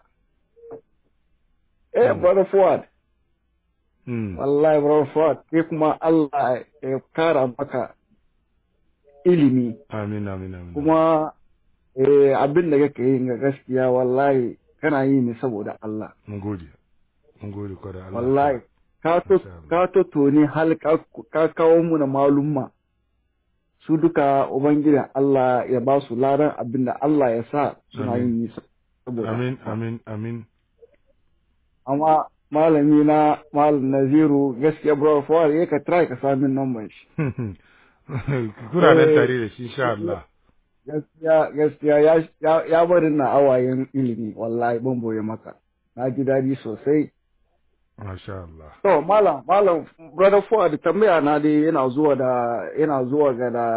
G: Eh,
B: Mm.
G: Brother Fuad,
B: hmm.
G: wallahi Brother Fuad, kai kuma Allah ya kara maka ilimi.
B: amin amin amin
G: Kuma eh, abin da kake yi ga gaskiya wallahi kana yi ne saboda Allah.
B: mun gode mun gode kwarai Allah
G: Wallahi, ka to
B: Masha Allah.
G: ka to toni hal ka ka kawo mu na malumma. Su duka Ubangijin Allah ya ba su ladan abin da Allah ya sa suna
B: Amin.
G: yin yi saboda
B: amin
G: Allah.
B: amin amin
G: amma malami na malam naziru gaskiya bro for ya ka try ka sami number shi
B: kuna nan
G: Eh.
B: tare da shi insha Allah
G: gaskiya gaskiya ya ya, ya bari na awayen ilimi wallahi ban boye maka na ji dadi sosai
B: masha Allah
G: to malam malam brother for da tambaya na dai yana zuwa da yana zuwa ga da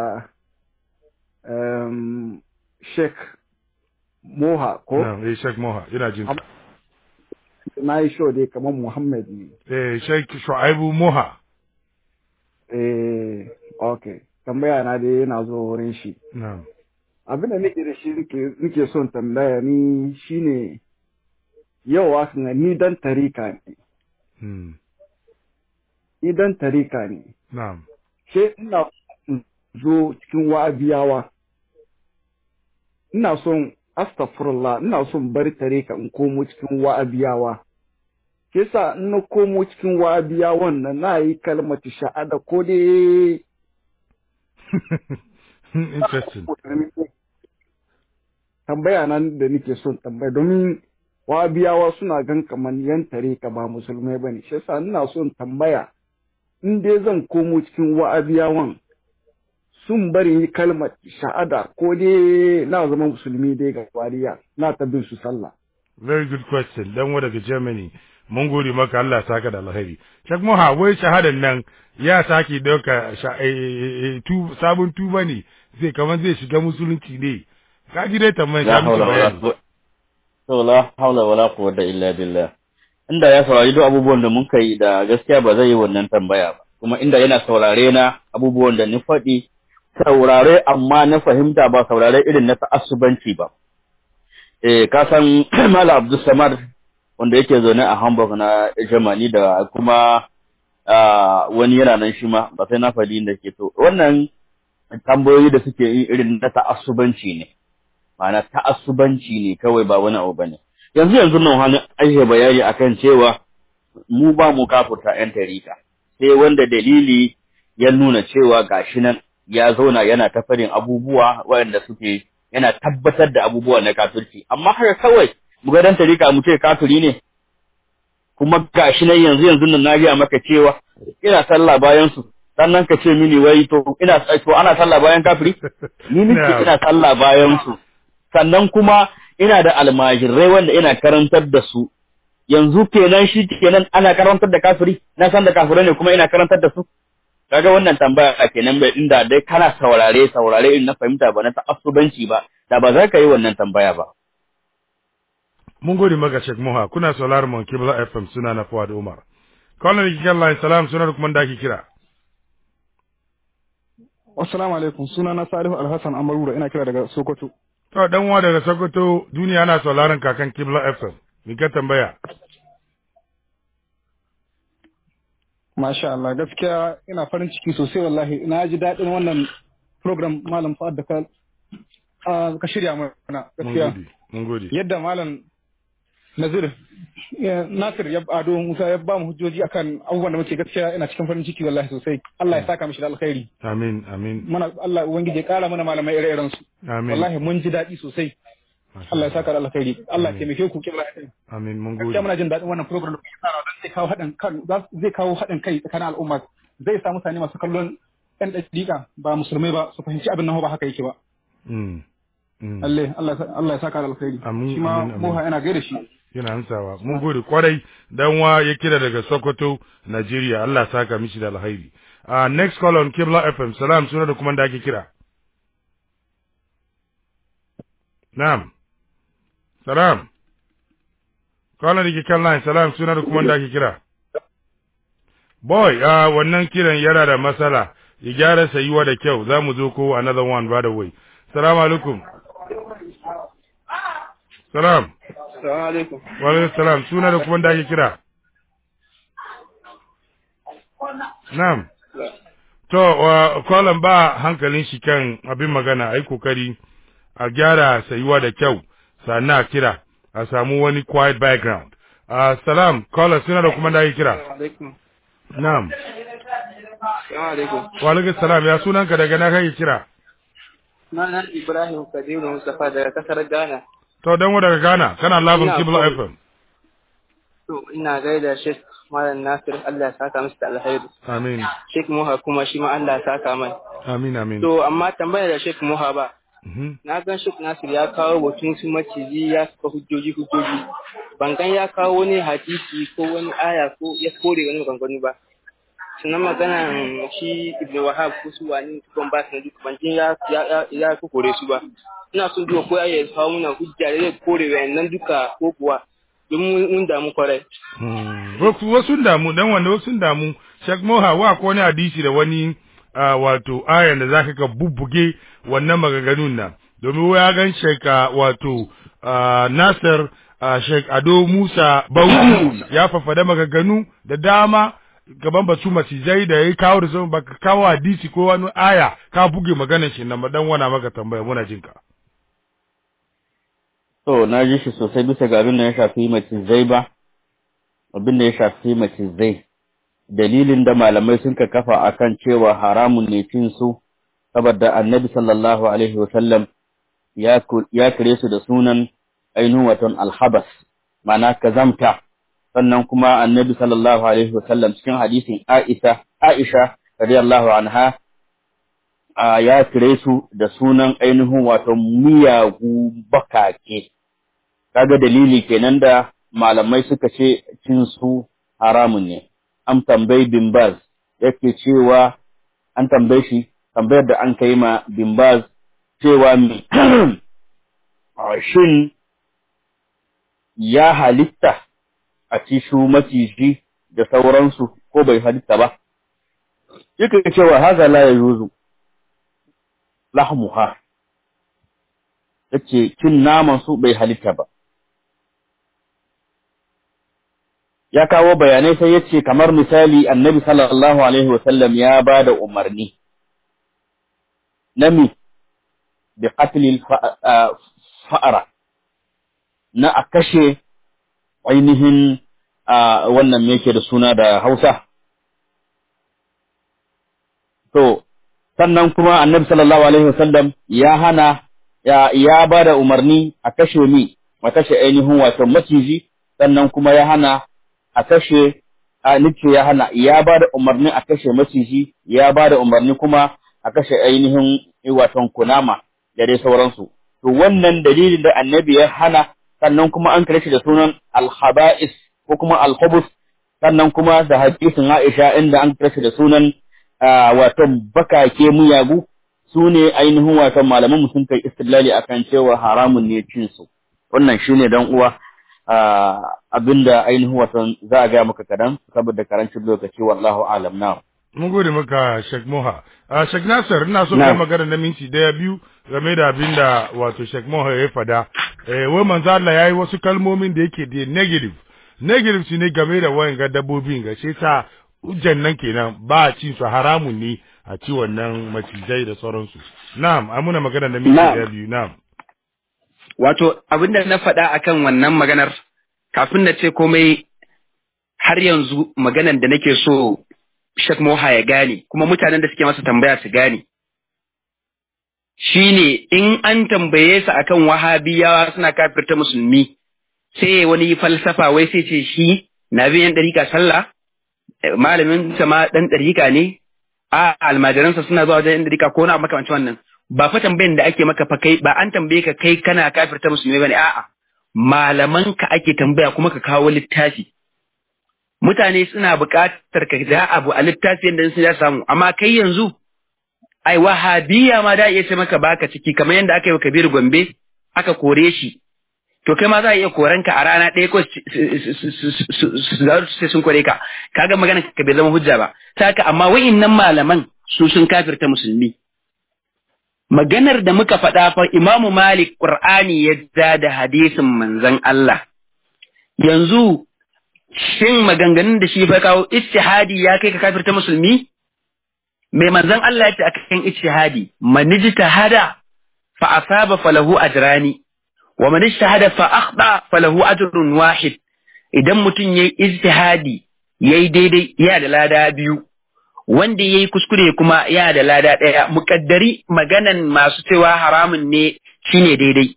G: um, Sheikh Moha ko
B: na'am eh Sheikh Moha ina jin ka
G: na yi show dai kamar Muhammad ne
B: eh Sheikh Shu'aibu Moha
G: eh okay tambaya na dai yana zuwa wurin shi
B: na'am
G: abin da nake da shi nake- nake son tambaya ni shine yau wasu ni dan tarika ne
B: hmm.
G: ni dan tarika ne
B: na'am
G: sai ina in zo cikin wa'abiyawa ina son astaghfirullah ina son bar tarika in komo cikin wa'abiyawa ke sa in na komo cikin wa'abiyawan nan na yi kalmati sha'ada ko dai
B: interesting
G: tambaya nan da nake son tambaya domin wabiyawa suna gan kamar yan tarika ba musulmai bane shi yasa ina son tambaya in dai zan komo cikin wa'abiyawan sun bari kalmar shahada ko dai na zama musulmi dai ga wariya na ta bin su sallah
B: very good question dan wa daga Germany mun gode maka Allah saka da alheri Sheikh Moha wai shahadan nan ya sake dauka tu sabon tuba ne zai kaman zai shiga musulunci ne ka ji dai tambayar
A: la
B: ta musu
A: haula wala
B: bayani
A: quwwata to la haula wala quwwata illa billah inda ya saurari duk abubuwan da mun kai da gaskiya ba zai yi wannan tambaya ba kuma inda yana saurare na abubuwan da ni faɗi saurare amma na fahimta ba saurare irin na ta'assubanci ba eh ka san Malam Abdul Samad wanda yake zaune a Hamburg na Germany da kuma ah, wani yana nan shi ma ba sai na faɗi inda ke to wannan tambayoyi da suke yi irin na ta'assubanci ne ma'ana ta'assubanci ne kawai ba wani abu bane yanzu yanzu nan wani ake bayani akan cewa mu ba mu kafurta yan tarika sai wanda dalili ya nuna cewa gashi nan ya zauna yana ta farin abubuwa waɗanda suke yana tabbatar da abubuwa na kafirci amma haka kawai mu ga dan tarika mu ce kafiri ne kuma gashi nan yanzu yanzu nan na gaya maka cewa ina sallah bayan su sannan ka ce mini wai to ina to ana sallah bayan kafiri ni nake
B: No.
A: ina sallah bayan su sannan kuma ina da almajirai wanda ina karantar da su yanzu kenan shi kenan ana karantar da kafiri na san da kafirai ne kuma ina karantar da su kaga wannan tambaya kenan bai inda dai kana saurare saurare in na fahimta ba na ta'assubanci ba da ba za ka yi wannan tambaya ba
B: mun gode maka Sheikh Moha kuna sauraron mu Kibla FM suna na Fuad Umar kallon da kike line salam suna da kuma da ake kira
H: Assalamu alaikum suna na Salihu Alhassan Amarura ina kira daga Sokoto.
B: to dan uwa daga Sokoto duniya ana sauraron kakan Kibla FM me ka tambaya
H: Masha Allah gaskiya ina farin ciki sosai wallahi na ji daɗin wannan program Malam Fuad da ka ah, ka shirya mana
B: mun
H: gaskiya.
B: gode mun gode
H: Yadda Malam Nazir ya- Nasir ya Ado Musa ya ba mu hujjoji akan abubuwan da muke gaskiya ina cikin farin ciki wallahi sosai. Allah ya saka mishi da alkhairi.
B: amin amin
H: Mana Allah ubangiji ya kara mana malamai ire-iren su.
B: amin
H: Wallahi mun ji daɗi sosai.
B: Masha
H: Allah ya saka da alkhairi. Allah ya
B: Amin.
H: taimake ku kibla
B: amin mun
H: gaskiya
B: gode
H: muna jin daɗin wannan program da kuke tsara don zai kawo haɗin kan za- zai kawo haɗin kai tsakanin al'umma zai sa mutane masu kallon ɗan ɗaɗɗiƙa ba musulmai ba su fahimci abin nan ba haka yake ba
B: mm mm
H: lalle Allah ya sa- Allah ya saka da alkhairi
B: Amin,
H: shi ma
B: amin, amin.
H: moha yana gaida shi
B: yana amsawa mun gode kwarai dan wa ya kira daga Sokoto Nigeria Allah saka mishi da alhairi uh, next call on Kibla FM salam suna da kuma da ake kira Na'am Salam Caller da ke kan line salam suna da kuma da ake kira Boy uh, wannan kiran yana da matsala ya gyara sayuwa da kyau za mu zo ko another one by the way Salamu alaikum Salam
I: Assalamu alaikum.
B: Wa alaikum salam suna da kuma da ake kira. Na'am. To wa kwalan ba hankalin shi kan abin magana ai kokari a gyara sayuwa da kyau sannan a kira a samu wani quiet background. Uh, salam caller suna da kuma da ake kira.
I: alaikum.
B: Na'am.
I: Assalamu alaikum.
B: Wa alaikum salam ya sunanka daga na kake kira.
I: Sunana Ibrahim Kabiru Mustafa daga kasar Ghana.
B: To dan wa daga Ghana kana labin
I: Ina
B: Kibla
I: call.
B: FM.
I: To ina gaida Sheikh Malam Nasir Allah ya saka masa da alheri.
B: Amin.
I: Sheikh Muha kuma shi ma Allah ya saka mai.
B: Amin amin.
I: To amma tambaya da Sheikh Muha ba.
B: Mhm.
I: Na gan Sheikh Nasir ya kawo batun su maciji ya saka hujjoji hujjoji. Ban gan ya kawo wani hadisi ko wani aya ko ya kore wani maganganu ba. Sannan maganan shi Ibn Wahab ko su wani tukon ba su na duk ban jin ya ya ya, ya kore su ba. Ina son duba ko ya kawo muna hujja da zai kore wayannan duka ko kuwa don mun mun damu kwarai.
B: Hmm. Wasu wasu damu dan wanda wasu damu Sheikh Moha wa ko wani hadisi da wani ah, wato ayan da zaka ka bubbuge wannan maganganun nan domin ya gan Sheikh ah, wato ah, Nasir ah, Sheikh Ado Musa Bauchi ya fafada maganganu da dama gaban batu macizai da ya kawo da zama baka kawo hadisi ko wani aya ka buge maganar shi nan ba dan wana maka tambaya muna jinka.
A: To, na ji shi sosai bisa ga abin da ya shafi macizai ba, abin da ya shafi macizai. Dalilin da malamai sun ka kafa akan cewa haramun ne cin su, saboda annabi sallallahu Alaihi wasallam ya ku- ya kire su da sunan ainihin waton alhabas, mana kazamta. Sannan kuma annabi sallallahu Alaihi wasallam cikin hadisin Aisha, Aisha, radiyallahu anha, a ya kire su da sunan ainihin wato miyagu bakake kaga dalili kenan da malamai suka ce cin su haramun ne an tambayi bin baz yake cewa an tambaye shi tambayar da an kai ma bin baz cewa mi shin ya halitta a ci shu maciji da sauransu ko bai halitta ba yake cewa haza la yajuzu lahmuha yace cin naman su bai halitta ba ya kawo bayanai sai yace kamar misali annabi sallallahu alaihi wasallam ya ba da umarni nami bi qatlil fa'ara na a kashe ainihin wannan me yake da suna da Hausa to sannan kuma annabi sallallahu alaihi wasallam ya hana ya ya bada umarni a kashe ni a kashe ainihin wato maciji sannan kuma ya hana a kashe a nice ya hana ya bada umarni a kashe maciji ya bada umarni kuma a kashe ainihin wato kunama da dai sauransu to wannan dalilin da annabi ya hana sannan kuma an kare shi da sunan al-khaba'is ko kuma al-khubus sannan kuma da hadisin Aisha inda an kare shi da sunan wato bakake muyagu su ne ainihin wato malaman sun kai istilali akan cewa haramun ne cin su wannan shine dan uwa abinda ainihin wato za a ga maka kadan saboda karancin lokaci wallahu alam na
B: mun gode maka Sheikh Moha a Sheikh Nasir ina so kai magana na minti daya biyu game da abinda wato Sheikh Moha ya fada eh wai manzo Allah yayi wasu kalmomin da yake da negative negative shine game da wayan ga dabbobin ga sai ta hujjan nan kenan ba a cin su haramun ne a ci wannan macizai da sauransu na'am ai muna magana da miki da biyu na'am
C: wato abinda na faɗa akan wannan maganar kafin na ce komai har yanzu maganar da nake so Sheikh Moha ya gane kuma mutanen da suke masa tambaya su gane shine in an tambaye su akan wahabiyawa suna kafirta musulmi sai wani falsafa wai sai ce shi na biyan ɗarika sallah malamin sama dan ɗarika ne a almajiransa suna zuwa wajen ɗarika ko na makamancin wannan ba fa tambayin da ake maka fa kai ba an tambaye ka kai kana kafirta musulmi bane a'a malaman ka ake tambaya kuma ka kawo littafi mutane suna buƙatar ka da abu a littafi yadda sun ya samu amma kai yanzu ai wahabiya ma da iya ce maka baka ciki kamar yadda aka yi wa Kabiru Gombe aka kore shi to kai ma za a iya koran ka a rana ɗaya ko sai sun kore ka kaga magana ka bai zama hujja ba saka amma wa'innan malaman su sun kafirta musulmi maganar da muka faɗa fa Imamu Malik Qur'ani ya ja da hadisin manzon Allah yanzu shin maganganun da shi fa kawo ijtihadi ya kai ka kafirta musulmi mai manzon Allah ya ce akan ijtihadi man ijtahada fa asaba falahu ajrani wa man ijtahada fa akhta falahu ajrun wahid idan mutum yayi ijtihadi yayi daidai ya da lada biyu wanda yayi kuskure kuma ya da lada daya muƙaddari maganan masu cewa haramun ne shine daidai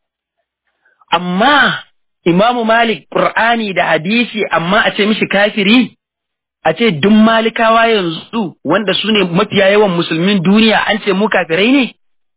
C: amma Imamu Malik Qur'ani da hadisi amma a ce mishi kafiri a ce duk malikawa yanzu wanda su ne mafiya yawan musulmin duniya an ce mu kafirai ne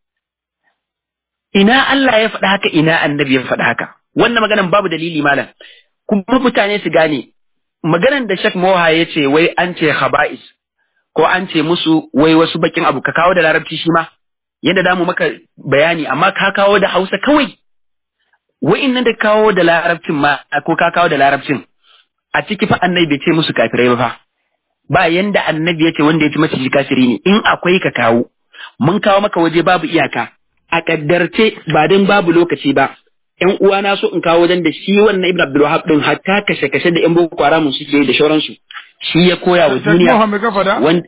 C: ina Allah ya faɗa haka ina annabi ya faɗa haka wannan maganan babu dalili malam kuma mutane su gane maganan da Sheikh Moha ya ce wai an ce haba'is ko an ce musu wai wasu bakin abu ka kawo da larabci shi ma yadda da mu maka bayani amma ka kawo da Hausa kawai wa'innan da kawo da larabcin ma ko ka kawo da larabcin a ciki fa annabi bai ce musu kafirai ba fa ba yanda annabi ya ce wanda ya ci maciji kafiri ne in akwai ka kawo mun kawo maka waje babu iyaka a kaddarce ba don babu lokaci ba ƴan uwana so in kawo wajen da shi wannan Ibn Abdul Wahab din hatta kashe kashe da ƴan Boko Haram suke da shauransu shi ya koya wa duniya
B: wanda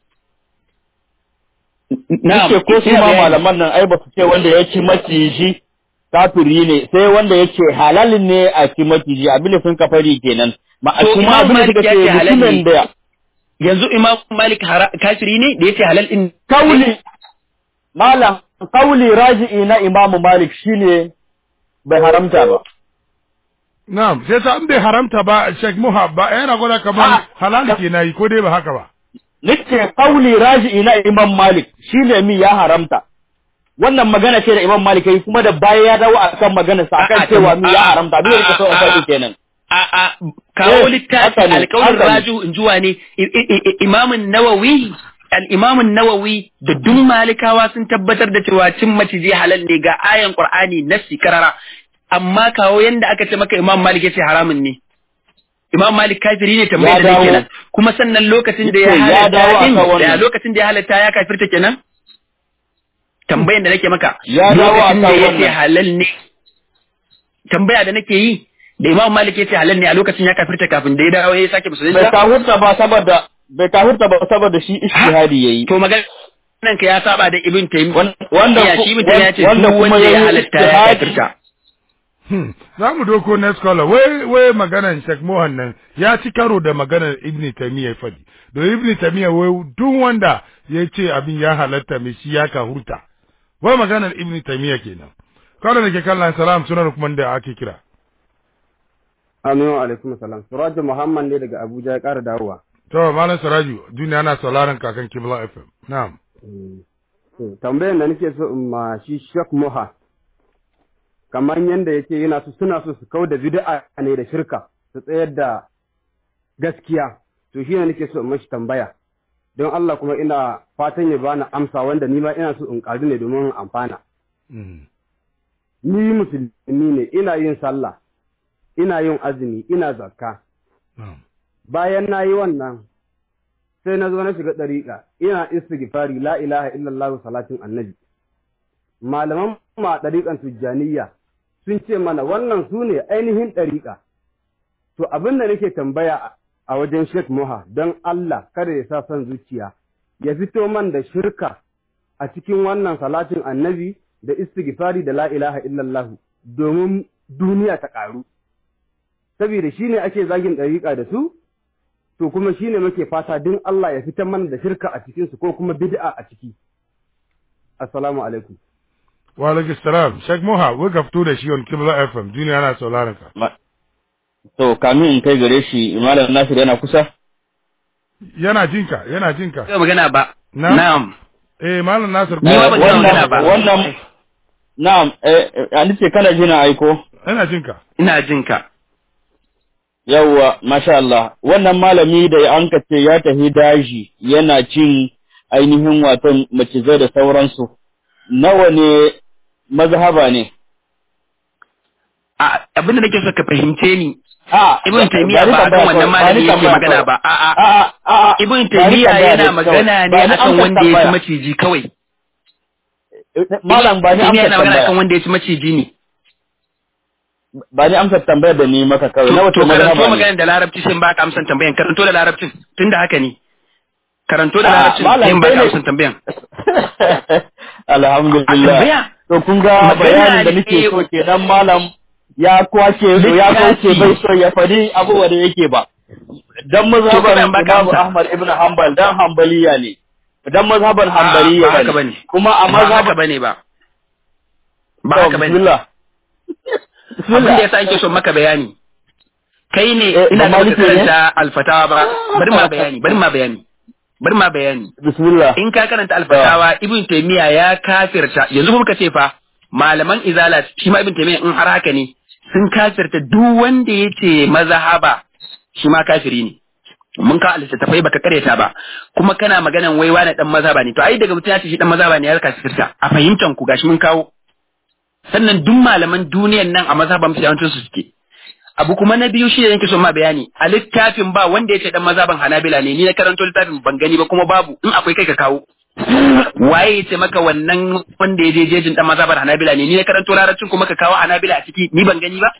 A: na ko su ma malaman nan ai ba su ce wanda ya ci maciji kafiri ne sai wanda yake halalin ne a ci maciji abin da sun kafari kenan ma kuma abin da suka ce mutumin da
C: yanzu Imam Malik kafiri ne da yace halal din
A: kauli malam kauli raji'i na Imam Malik shine bai haramta ba
B: Na'am sai ta bai haramta ba Sheikh Muha ba yana gwada kamar halal ke nayi ko dai ba haka ba
A: nace kauli raji'i na Imam Malik shine mi ya haramta wannan magana ce da Imam Malik yayi kuma da baya ya dawo akan magana sa akan cewa mi ya haramta abin da so a faɗi kenan
C: a a kawo littafi alƙawarin raju in juwa ne imamun nawawi al-imamun nawawi da duk malikawa sun tabbatar da cewa cin maciji halal ne ga ayan qur'ani nassi karara amma kawo yanda aka ce maka imam malik ya ce haramun ne imam malik kafiri ne tambayar da kenan kuma sannan lokacin da ya halatta din da lokacin da ya halatta ya kafirta kenan tambayar da nake maka lokacin da ya ce halal ne tambaya da nake yi da Imam Malik ya ce halal ne a lokacin ya kafirta kafin da ya dawo ya sake musulunci
A: bai kafirta ba saboda bai kafirta ba saboda shi ijtihadi yayi
C: to maganan ka ya saba da Ibn Taymiyyah
A: wanda
C: ya shi Ibn Taymiyyah ya ce duk wanda ya halatta ya kafirta
B: za mu doko na scholar wai wai maganan Sheikh Mohan nan ya ci karo da maganar Ibn Taymiyyah fadi don Ibn Taymiyyah wai duk wanda ya ce abin ya halatta mai shi ya kahurta wai maganar Ibn Taymiyyah kenan kawai da ke kallon salam sunan kuma da ake kira
D: Aminu alaikum salam. Suraju Muhammad ne daga Abuja ya ƙara dawowa.
B: To, Malam Suraju, duniya na sauraron kakan Kibla FM. Na'am.
D: Tambayar da nake so in ma shi Sheikh Moha. Kamar yadda yake yana so suna so su kau da bid'a ne da shirka su tsayar da gaskiya. To shi ne nake so in mashi tambaya. Don Allah kuma ina fatan ya bani amsa wanda ni ma ina so in ƙaru ne domin amfana. Ni musulmi ne ina yin sallah. ina yin azumi, ina zakka. Bayan na yi wannan, sai na zo na shiga ɗariƙa, ina istighfari la ilaha illallah salatin annabi. Malaman ma ɗariƙan tujjaniya sun ce mana wannan su ne ainihin ɗariƙa. To abin da nake tambaya a wajen Sheikh Moha don Allah kada ya sa son zuciya, ya fito man da shirka a cikin wannan salatin annabi da istighfari da la ilaha illallah domin duniya ta ƙaru. saboda shi ne ake zagin ɗariƙa da su, to kuma shi ne muke fata din Allah ya fitar mana da shirka a cikinsu ko kuma bid'a a ciki. Assalamu alaikum.
B: Wa alaikum salam. Sheikh Moha, wai ka fito da shi on Kibla FM, duniya na sauraron ka.
A: To, kamin in kai gare shi, Malam Nasir yana kusa?
B: Yana jinka, yana jinka.
C: Ba magana ba. Na'am.
B: Eh, Malam Nasir.
C: Ni ba ban magana ba.
A: Wannan, na'am, eh, an ce kana jina aiko?
B: Ina jinka.
C: Ina jinka.
A: Yawwa, masha Allah, wannan malami da an ce ya tafi daji yana cin ainihin waton macizai da sauransu, nawa ne mazhaba ne?
C: Abin da nake so ka fahimce ni,
A: A,
C: Ibn Taymiyyah ba akan wannan malami yake magana ba, a a Ibn Taymiyyah yana magana ne akan wanda ya ci maciji kawai.
A: Malam ba ni
C: Taymiyyah
A: amsa
C: yana magana akan
A: tambaya.
C: wanda ya ci maciji ne.
A: Ba ni amsa tambayar da ni maka kawai. Na
C: To
A: wato
C: karanto
A: mazhaba ne.
C: magana da larabci sai in baka amsan tambayan, karanto da larabcin, tunda haka ne. Karanto da
A: Ah,
C: larabcin
A: malam,
C: sai in baka
A: kai ne-
C: amsan tambayan.
A: Alhamdulillah.
C: A tambaya?
A: To kun ga
C: Magana
A: bayanin da
C: ne-
A: nake so kenan malam ya kwace ya
C: Littafi.
A: kwace bai so ya fadi abubuwa da yake ba. Dan
C: To bari
A: mazhaban
C: in baka
A: Imam
C: amsa.
A: Ahmad ibn Hanbal dan Hanbaliya ne. Dan mazhaban
C: Ah,
A: Hanbaliya
C: ba haka
A: ne.
C: bane.
A: Kuma a
C: Ba haka
A: mazhaban
C: bane ba. Ba
A: To,
C: haka bane.
A: Bismillah.
C: Abin da yasa ake son maka bayani. Kai ne
A: Eh,
C: ina
A: ba
C: da baka
A: maliki ne?
C: karanta alfatawa ba. Bari ma bayani, bari ma bayani. Bari ma bayani.
A: Bismillah.
C: In ka karanta alfatawa Ibn Taymiyyah ya kafirta yanzu kuma ka ce fa malaman izala shi ma Ibn Taymiyyah in har haka ne sun kafirta duk wanda ya ce mazhaba shi ma kafiri ne. Mun ka littattafai baka kareta ba kuma kana maganan wai wani dan mazhaba ne to ai daga mutum ya ce shi dan mazhaba ne ya kafirta a fahimtan ku gashi mun kawo sannan duk malaman duniyan nan a mazhaban su yawancin su suke abu kuma na biyu shi ne nake son ma bayani a littafin ba wanda ya ce dan mazhaban hanabila ne ni na karanto littafin ban gani ba kuma babu in akwai kai ka kawo waye ya ce maka wannan wanda ya je jejin dan mazhaban hanabila ne ni na karanto larabcin kuma ka kawo hanabila a ciki ni ban gani ba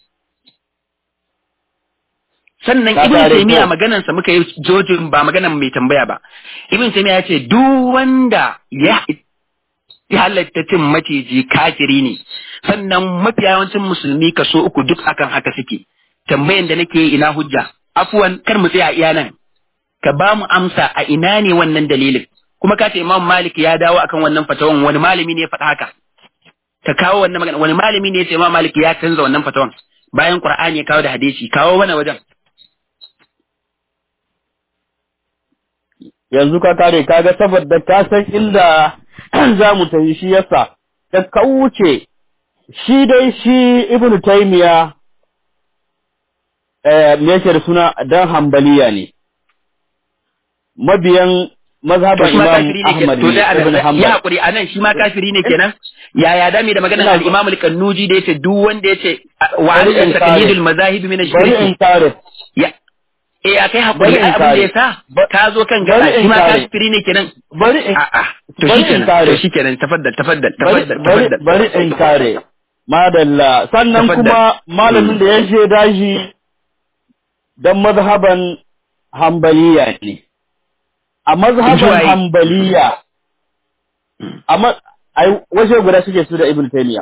C: sannan
A: Ka
C: ibn
A: tare
C: taymiya
A: ko?
C: maganan sa muka yi jojin ba maganan mai tambaya ba ibn taymiya ya ce duk wanda ya ya halatta cin maciji kafiri ne sannan mafi yawancin musulmi kaso uku duk akan haka suke tambayan da nake yi ina hujja afuwan kar mu tsaya iya nan ka ba mu amsa a ina ne wannan dalilin kuma ka ce imam malik ya dawo akan wannan fatawan wani malami ne ya faɗa haka ka kawo wannan magana wani malami ne ya ce imam malik ya canza wannan fatawan bayan qur'ani ya kawo da hadisi kawo mana wajen
A: yanzu ka kare kaga saboda ka san inda za mu tafi shi yasa da ka wuce shi dai shi ibn taymiya eh me yake da suna dan hambaliya ne mabiyan mazhaban
C: shi ma
A: imam
C: kafiri ne
A: ahmad
C: kenan to
A: ne
C: dai
A: ibn
C: a ya
A: hanbal
C: hakuri anan shi ma kafiri ne kenan yaya dame da maganar
A: Ina-
C: al-Imam al-Kannuji da yace duk wanda yace wa
A: Bari in
C: an
A: kare.
C: taqlidul mazahib min
A: bari in
C: ash-shirk
A: kare
C: ya eh akai hakuri
A: Bari in
C: ai abin da
A: kare.
C: yasa
A: Ba-
C: ka zo kan
A: bari
C: gaba
A: in
C: shi ma
A: kare.
C: kafiri ne kenan
A: bari in
C: a'a to
A: bari in
C: shikenan
A: kare.
C: to shikenan tafaddal tafaddal
A: bari
C: tafaddal
A: bari
C: tafaddal
A: bari in kare madalla sannan
C: Tafaddal.
A: kuma malamin da ya je daji dan mazhaban hambaliya ne a mazhaban
C: Zuwaye.
A: hambaliya a ma- ai waje guda suke su da ibn taymiya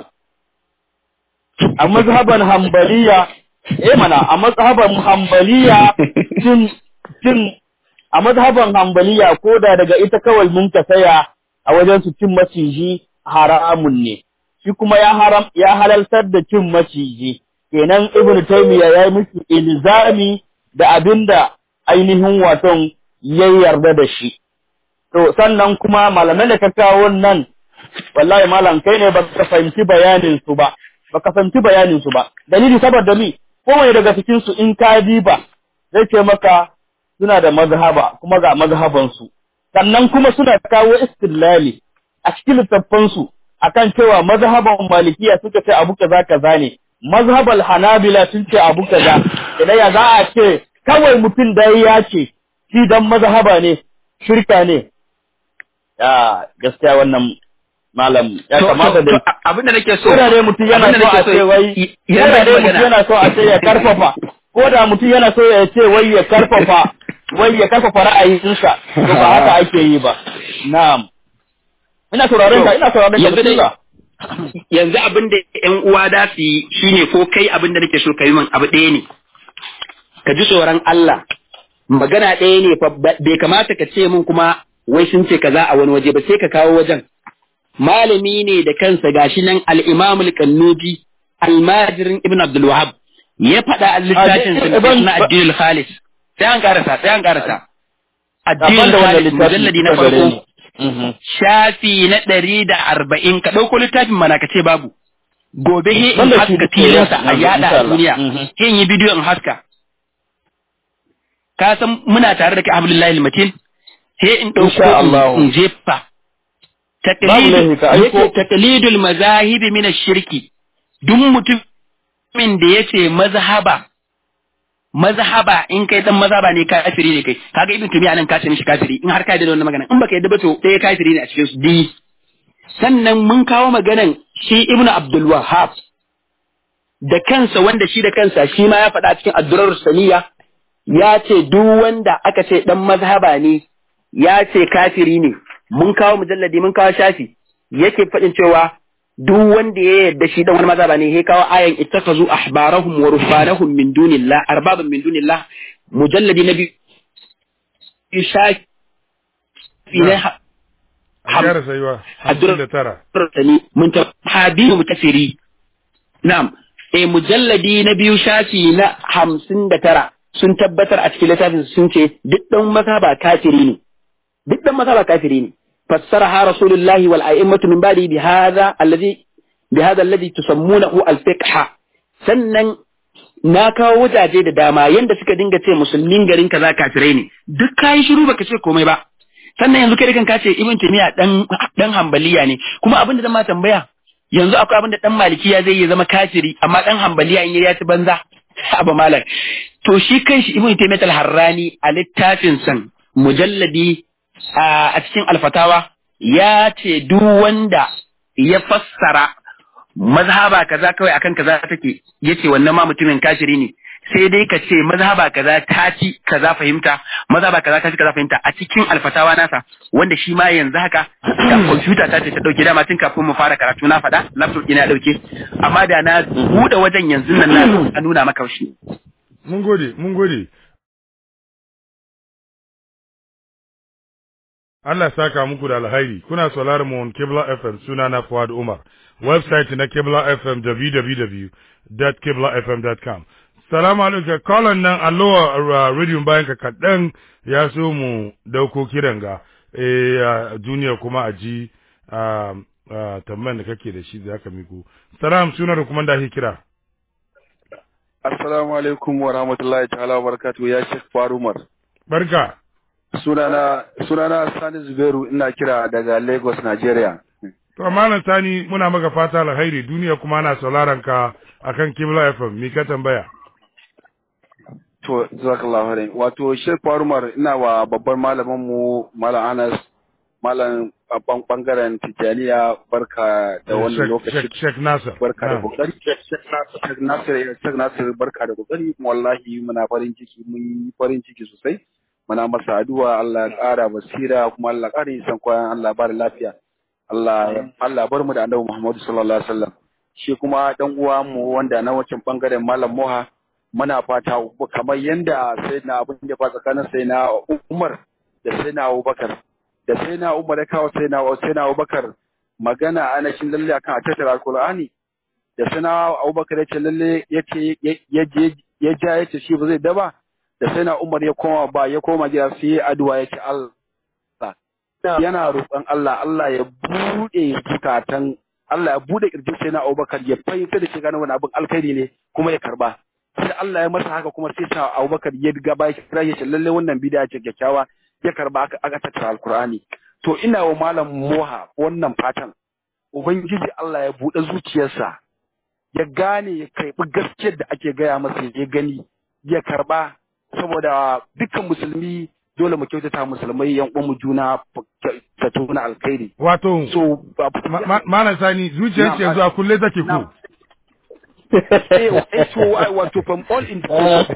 A: a mazhaban hambaliya eh mana a mazhaban hambaliya cin cin a mazhaban hambaliya ko da daga ita kawai mun ka saya a wajen su cin maciji haramun ne shi kuma ya haram ya halaltar da cin maciji kenan ibn taymiya ya yi musu ilzami da abinda ainihin waton ya yarda da shi to sannan kuma malamai da ka kawo nan wallahi malam kai ne baka fahimci bayanin su ba baka fahimci bayanin su ba dalili saboda mi kowane daga cikin su in ka diba zai ce maka suna da mazhaba kuma ga mazhaban su sannan kuma suna kawo istilali a cikin littattafan su akan cewa mazhaban malikiya suka ce abu kaza kaza ne mazhabal hanabila sun ce abu kaza idan ya za a ce kawai mutum da ya ce shi dan mazhaba ne shirka ne ya gaskiya wannan malam ya
C: To-
A: kamata
C: to-
A: da
C: to, abin da nake so
A: ko da dai mutum yana
C: abin da
A: so a
C: nake
A: ce wai ko
C: yana
A: da dai mutum
C: magana.
A: yana so a ce ya karfafa ko da mutum yana so ya ce wai ya karfafa wai ya karfafa ra'ayinsa to ba haka ake yi ba na'am ina sauraron ka ina sauraron ka
C: yanzu dai
A: bismillah.
C: yanzu abin da ƴan uwa da su yi shine ko kai abin da nake so ka yi min abu ɗaya ne ka ji tsoron Allah magana ɗaya ne fa ba- bai kamata ka ce min kuma wai sun ce kaza a wani waje ba sai ka kawo wajen malami ne da kansa gashi nan al-Imam al-Kannuji almajirin Ibn Abdul Wahhab ya faɗa a littafin sa
A: Ibn-
C: na Addinul Khalis sai an karasa sai an karasa
A: Daban
C: Addinul
A: da wannan
C: Khalis
A: littafi
C: mujalladi na
A: kuka gare
C: farko
A: ni. Mhm.
C: shafi na ɗari da arba'in ka ɗauko littafin mana ka ce babu gobe he in
A: Wanda shi
C: haska
A: duka
C: filinsa
A: ya-
C: a yada
A: insha
C: a
A: Allah.
C: duniya
A: Mhm.
C: he in yi bidiyo in haska ka san muna tare da kai abdullahi matin he in
A: Insha Allah.
C: ɗauko in- in jefa
A: Babu laifi ka aiko.
C: yake taqlidul mazahibi min ash-shirki duk mutumin da yace mazhaba mazhaba in kai dan mazhaba ne kafiri ne kai kaga ibn tumiya nan ka ce mishi kafiri in har ka yarda da wannan magana in baka yarda ba to ɗaya kafiri ne a cikin su di sannan mun kawo maganan shi ibn abdul wahhab da kansa wanda shi da kansa shi ma ya faɗa cikin addurar saniya ya ce duk wanda aka ce dan mazhaba ne ya ce kafiri ne mun kawo mujalladi mun kawo shafi yake faɗin cewa duk wanda ya yarda shi dan wani mazhaba ne ya kawo ayan ittakazu ahbarahum wa ruhbanahum min dunillah arbaban min dunillah mujalladi na biyu shafi na ha-
B: a gyara sayuwa hamsin da tara
C: sani mun ta habibu mutafiri na'am eh mujalladi na biyu shafi na hamsin da tara sun tabbatar a cikin littafin sun ce duk dan mazhaba kafiri ne duk dan mazhaba kafiri ne fassaraha rasulullahi wal a'immatu min ba'di bi hadha alladhi bi hadha alladhi tusammunahu al fiqh sannan na kawo wajaje da dama yanda suka dinga ce musulmin garin kaza kafirai ne duk kai shiru baka ce komai ba sannan yanzu kai da kanka ce ibn taymiya dan dan hambaliya ne kuma abin da zan ma tambaya yanzu akwai abin da dan malikiya zai yi zama kafiri amma dan hambaliya in ya ci banza abu malam to shi kanshi ibn taymiya al-harrani a littafin san mujalladi a cikin alfatawa ya ce duk wanda ya fassara mazhaba kaza kawai akan kaza take yace wannan ma mutumin kafiri ne sai dai ka ce mazhaba kaza ta ci kaza fahimta mazhaba kaza ta ci kaza fahimta a cikin alfatawa nasa wanda shi ma yanzu haka da kwamfuta ta ce ta dauke dama tun kafin mu fara karatu na faɗa laptop ina dauke amma da na buɗe wajen yanzu nan na nuna maka shi
B: mun gode mun gode Allah saka muku da alhairi kuna sauraron mu on Kibla FM suna na Fuad Umar website na Kibla FM www.kiblafm.com salamu alaikum kolon nan allowa radio bayan ka kaɗan ya so mu dauko kiran ga eh duniya kuma a ji tambayan da kake da shi da aka miko salam suna da kuma da ake kira
J: assalamu alaikum wa rahmatullahi ta'ala wa barakatuhu ya shek farumar
B: barka
J: sunana sunana sani zubairu ina kira daga lagos nigeria
B: to malam sani muna maka fata alkhairi duniya kuma ana sauraron ka akan kibla fm mi ka tambaya
J: to jazakallahu khairan wato shek farumar ina wa babban malamin mu malam anas malam bangaren tijaniya barka da wannan lokaci
B: Sheikh Nasir
J: barka da kokari Sheikh Nasir Sheikh Nasir barka da kokari wallahi muna farin ciki mun yi farin ciki sosai muna masa addu'a Allah ya ƙara basira kuma Allah ya ƙara san kwayan Allah ba da lafiya Allah Allah bar mu da Annabi Muhammad sallallahu alaihi wasallam shi kuma dan uwa mu wanda na wancan bangaren Malam Moha muna fata kamar yanda sai na abin da fa tsakanin sai na Umar da sai na Abubakar da sai na Umar ya kawo sai na sai na Abubakar magana ana shin lalle akan a tattara Alqur'ani da sai na Abubakar ya ce lalle yace ya je ya ja yace shi ba zai daba da sai na Umar ya koma ba ya koma gida sai ya addu'a ya ce Allah yana roƙon Allah Allah ya bude zukatan Allah ya bude kirjin sai na Abubakar ya fahimta da shi gane wani abin alkhairi ne kuma ya karba sai Allah ya masa haka kuma sai sa Abubakar ya ga ba kira ya ce lalle wannan bid'a ce kyakkyawa ya karba aka aka tattara alkur'ani to ina wa malam moha wannan fatan ubangiji Allah ya bude zuciyarsa ya gane ya karbi gaskiyar da ake gaya masa ya gani ya karba saboda dukkan musulmi dole mu kyautata musulmai yan uwan mu juna ta tuna alkhairi
B: wato
J: so
B: malam sani zuciyar yanzu a kulle take ko
J: eh so wato from all in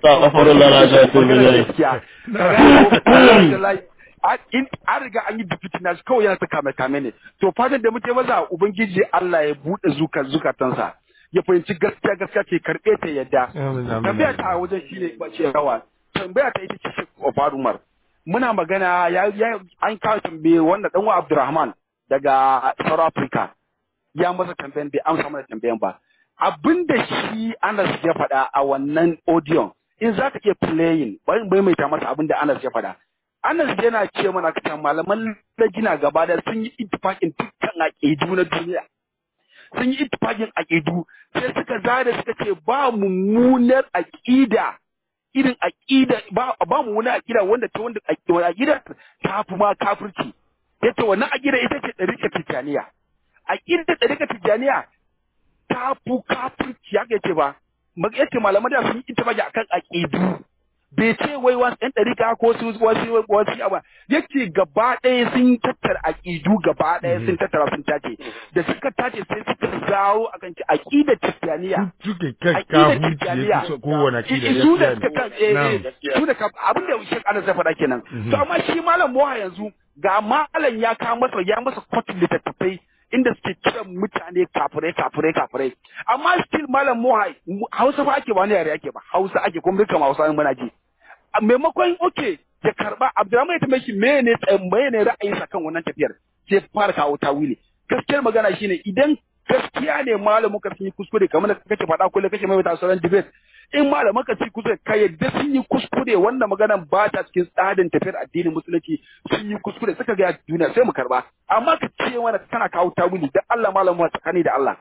J: in an riga an yi dukkan nashi kawai yana ta kame kame ne to fatan da muke maza ubangiji Allah ya bude zuka zukatansa ya fahimci gaskiya gaskiya ce karbe ta yadda tambaya ta wajen shine ba ce rawa tambaya ta ita ce shi Umar muna magana ya an kawo tambaye wanda dan Abdulrahman daga South Africa ya masa tambayan bai amsa mana tambayan ba abinda shi Anas ya faɗa a wannan audio in za ka iya playing bari bai mai ta masa abinda Anas ya faɗa Anas yana ce mana ka malaman lajina gaba da sun yi ittifaqin dukkan aqidu na duniya sun yi ittifaqin aqidu sai suka zada suka ce ba mummunar aqida irin aqida ba ba mummunar aqida wanda ta wanda aqida ta fi ma kafirci yace wannan aqida ita ce dariƙar tijaniya aqida dariƙar tijaniya ta fi kafirci haka yace ba yace malaman da sun yi ittifaqi akan aqidu bai ce wai wasu ɗan ɗarika ko su wasu wasu abu yake gaba ɗaya sun tattara aƙidu gaba ɗaya sun tattara sun tace da suka tace sai suka zawo akan ci aƙida tijjaniya
B: suke kai kafin ya fi kowane aƙida
J: su da suka kan su da abin da shi ana zai faɗa kenan to amma shi malam moha yanzu ga malam ya kawo masa ya masa kwatin littattafai inda suke kiran mutane kafirai kafirai kafirai amma still malam moha hausa fa ake ba wani yare ake ba hausa ake kuma duka hausa muna ji maimakon oke ya karba abdurrahman ya tambaye shi mene mene ra'ayinsa kan wannan tafiyar sai fara kawo tawili gaskiyar magana shine idan gaskiya ne malamin ka sun yi kuskure kamar da kake faɗa kullum kake mai sauran debate in malaman ka sun kuskure ka yadda sun yi kuskure wannan maganan ba ta cikin tsarin tafiyar addinin musulunci sun yi kuskure suka ga duniya sai mu karba amma ka ce mana kana kawo tawili dan Allah malamin tsakani da Allah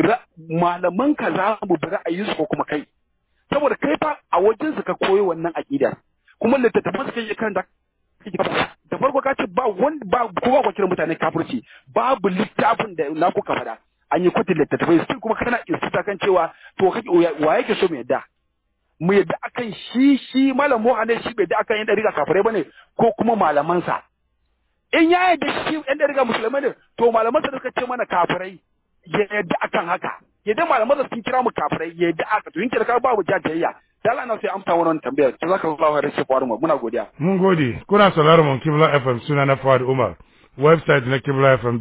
J: malaman ka za mu bi ra'ayinsu ko kuma kai saboda kai fa a wajen su ka koyo wannan aqidar kuma littattafan su kai kan da da farko ka ce ba wanda ba kowa kwa kiran mutane kafirci babu littafin da na kuka faɗa an yi kwatin littattafai sai kuma kana insuta kan cewa to kake wa yake so mu yadda mu yadda akan shi shi malam Muhammad shi bai da akan yan dariga kafirai bane ko kuma malamansa in ya yadda shi yan dariga musulmai ne to malamansa da suka ce mana kafirai ya yadda akan haka yadda malamansa sun kira mu kafirai ya yadda aka to yin kira ka babu jajayya da Allah na sai amsa wannan tambayar to zaka Allah ya rashi mu muna godiya
B: mun gode kuna sauraron mun Kibla FM suna na Fuad Umar website na Kibla FM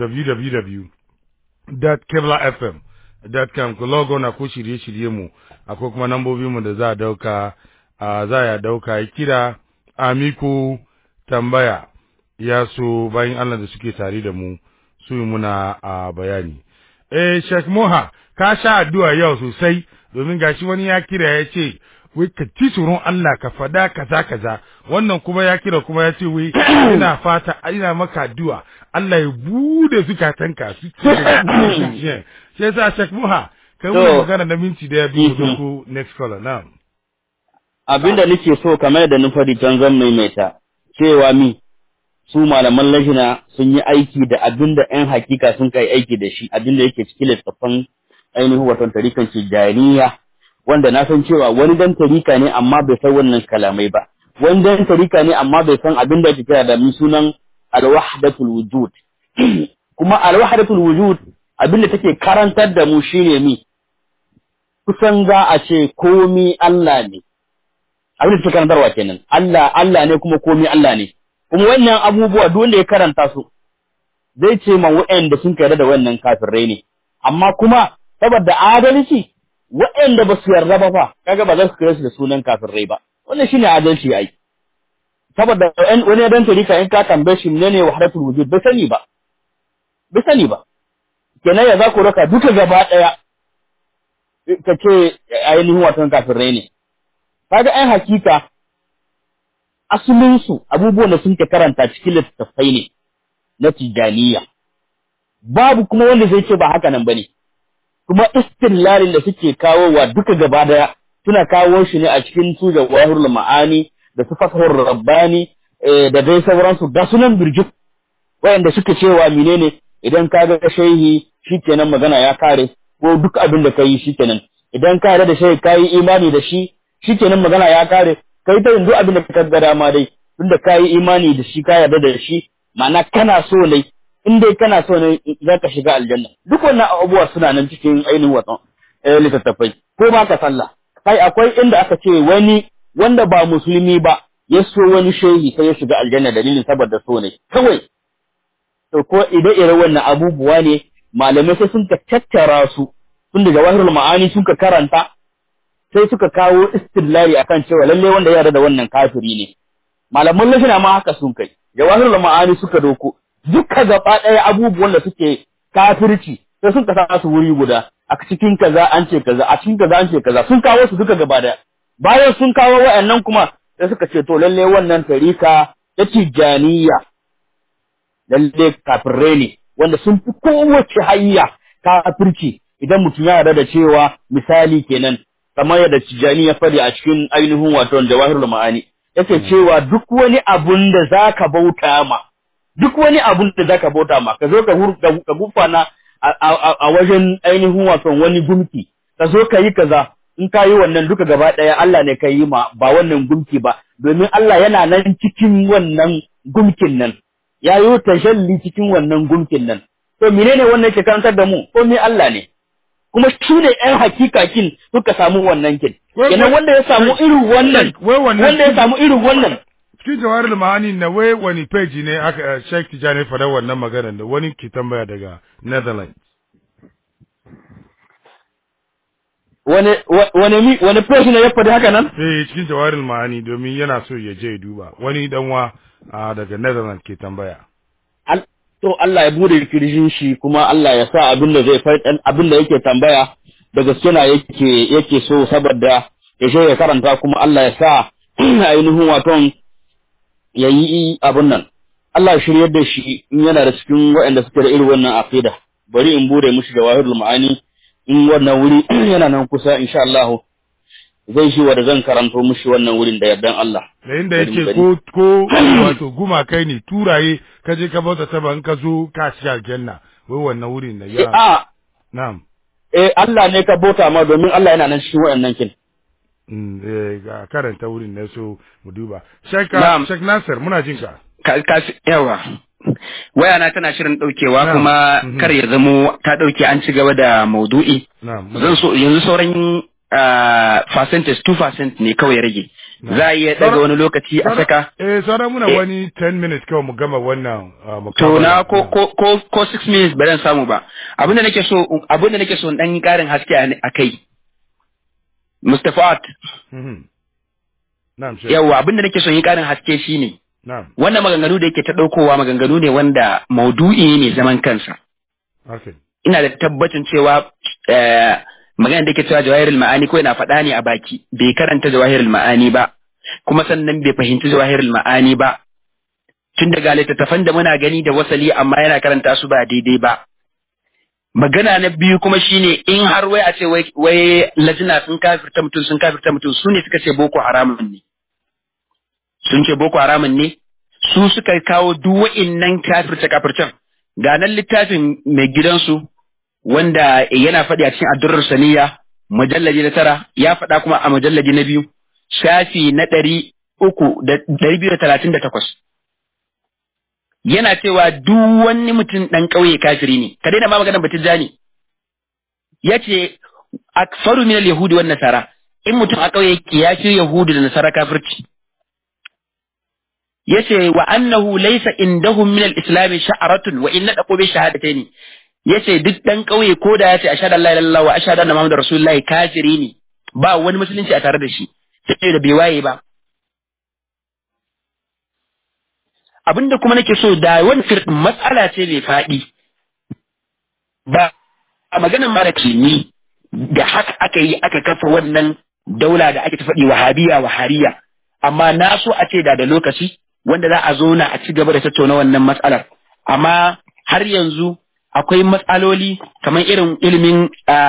B: www.kiblafm.com ku logo na ko shirye-shirye mu akwai kuma nambobin mu da za a dauka za ya dauka ya kira amiku tambaya ya so bayan Allah da suke tare da mu su yi muna a bayani eh Sheikh Moha ka sha addu'a yau sosai domin gashi wani ya kira ya ce wai ka ci tsoron Allah ka fada kaza kaza wannan kuma ya kira kuma ya ce wai ina fata ina maka addu'a Allah ya bude zukatanka su sai yasa Sheikh Muha kai wannan magana na minti da ya biyu ko next caller na'am
A: abinda nake so kamar yadda na faɗi can zan maimaita cewa mi su malaman lajina sun yi aiki da abinda ƴan hakika sun kai aiki da shi abinda yake cikin littattafan ainihin watan tarikan tijaniya wanda na san cewa wani dan tarika ne amma bai san wannan kalamai ba wani dan tarika ne amma bai san abin da ake kira da mi sunan alwahdatul wujud kuma alwahdatul wujud abin da take karantar da mu shine mi kusan za a ce komi Allah ne abin da take karantarwa kenan Allah Allah ne kuma komi Allah ne kuma wannan abubuwa duk wanda ya karanta su zai ce ma waɗanda sun yarda da wannan kafirai ne amma kuma saboda adalci waɗanda ba su yarda ba fa kaga ba za su kira su da sunan kafirai ba wannan shine adalci ai saboda wani dan tarika in ka tambaye shi menene wahdatul wujud bai sani ba bai sani ba kenan ya za ku raka duka gaba daya ka ce ainihin watan kafirai ne kaga ai hakika asalin su abubuwan da sun ke karanta cikin littattafai ne na tijaniya babu kuma wanda zai ce ba haka nan bane kuma istillalin da suke kawowa duka gaba daya suna kawo shi ne a cikin su da wahirul ma'ani da su fasahur rabbani da dai sauransu da sunan birjik wayanda suke cewa menene idan ka ga shehi shikenan magana ya kare ko duk abin da kai shikenan idan ka da shehi kai imani da shi shikenan magana ya kare kai ta duk abin da ka ga dama dai tunda kai imani da shi ka yarda da shi ma'ana kana so ne in dai kana so ne za ka shiga aljanna duk wannan abubuwa suna nan cikin ainihin watan littattafai ko ba ka sallah kai akwai inda aka ce wani wanda ba musulmi ba ya so wani shehi sai ya shiga aljanna dalilin saboda so ne kawai to ko ide ire wannan abubuwa ne malamai sai sun ka tattara su tun da jawahirul ma'ani sun ka karanta sai suka kawo istillali akan cewa lalle wanda ya yarda da wannan kafiri ne malaman lafina ma haka sun kai jawahirul ma'ani suka doko duka gaba ɗaya abubuwan da suke kafirci sai sun kasa su wuri guda a cikin kaza an ce kaza a cikin kaza an ce kaza sun kawo su duka gaba ɗaya bayan sun kawo wa'annan kuma sai suka ce to lalle wannan tarika ta tijaniya lalle kafirai ne wanda sun fi kowace hanya kafirci idan mutum ya yarda da cewa misali kenan kamar yadda tijani ya faɗi a cikin ainihin wato jawahirul ma'ani yake cewa duk wani abun da zaka bauta ma duk wani abun da zaka bauta ma ka zo ka ka gufana a wajen ainihin wato wani gumki ka zo ka yi kaza in ka yi wannan duka gaba ɗaya Allah ne ka yi ma ba wannan gumki ba domin Allah yana nan cikin wannan gumkin nan ya yi tashalli cikin wannan gumkin nan to menene wannan ke karantar da mu ko me Allah ne kuma su ne ƴan hakika kin suka samu wannan kin kenan wanda ya samu irin wannan wanda ya samu irin wannan
B: cikin jawarar ma'ani na wai wani page ne aka Sheikh Tijani fada wannan magana da wani ke tambaya daga Netherlands
A: wani wani mi wani page ne ya faɗi haka nan
B: eh cikin jawarar ma'ani domin yana so ya je duba wani danwa daga Netherlands ke tambaya
A: to Allah ya bude kirjin shi kuma Allah ya sa abin da zai faɗi abin da yake tambaya da gaske na yake yake so saboda ya je ya karanta kuma Allah ya sa ainihin waton ya yi abin nan Allah ya shiryar da shi in yana da cikin waɗanda suke da irin wannan aqida bari in bude mushi jawahirul ma'ani in wannan wuri yana nan kusa insha Allah zai shi wanda zan karanto mushi wannan wurin da yardan Allah
B: da inda yake ko ko wato guma kai ne turaye ka je ka bauta ta ban ka zo ka ci aljanna wai wannan wurin da ya
A: a
B: na'am
A: eh Allah ne ka bauta ma domin Allah yana nan cikin waɗannan kin
B: mm eh ga karanta wurin ne so mu duba Sheikh Sheikh Nasir muna jin ka
C: ka yawa waya na tana shirin daukewa kuma kar ya zamo ta dauke an ci gaba da maudu'i zan so yanzu sauran percentage 2% ne kawai rage za a iya daga wani lokaci a saka
B: eh sauran muna wani 10 minutes kawai mu gama wannan
C: to na ko ko ko ko 6 minutes ba zan samu ba abinda nake so abinda nake so dan karin haske a kai Mustapha
B: Na'am
C: yawa abinda nake so yi karin haske shine
B: Na'am
C: wannan maganganu da yake ta daukowa maganganu ne wanda maudu'i ne zaman kansa
B: Okay
C: ina da tabbacin cewa magana da yake cewa jawahirul ma'ani ko yana faɗa ne a baki bai karanta jawahirul ma'ani ba kuma sannan bai fahimci jawahirul ma'ani ba tun daga littattafan da muna gani da wasali amma yana karanta su ba daidai ba magana na biyu kuma shine in har wai a ce wai lajina sun kafirta mutum sun kafirta mutum su ne suka ce boko haramun ne sun ce boko haramun ne su suka kawo duk wa'innan kafirce kafircen ga nan littafin mai gidansu wanda yana faɗi a cikin addurar saniya mujallaji na tara ya faɗa kuma a mujallaji na biyu shafi na ɗari uku da ɗari biyu da talatin da takwas yana cewa duk wani mutum ɗan ƙauye kafiri ne ka daina ma maganar batun jani ya ce aksaru min al-yahudi wan nasara in mutum a ƙauye yake ya fi yahudu da nasara kafirci yace wa annahu laysa indahum min al-islam sha'ratun wa inna daqu bi shahadataini yace duk dan kauye ko da yace ashhadu an la ilaha illallah wa ashhadu anna muhammadar rasulullahi kafiri ne ba wani musulunci a tare da shi sai da bai waye ba abinda kuma nake so da wani firdin matsala ce mai faɗi ba a maganar mara ni da haka aka yi aka kafa wannan daula da ake ta faɗi wahabiya wahariya amma na so a ce da da lokaci wanda za a zo na a ci gaba da tattauna wannan matsalar amma har yanzu akwai matsaloli kamar irin ilimin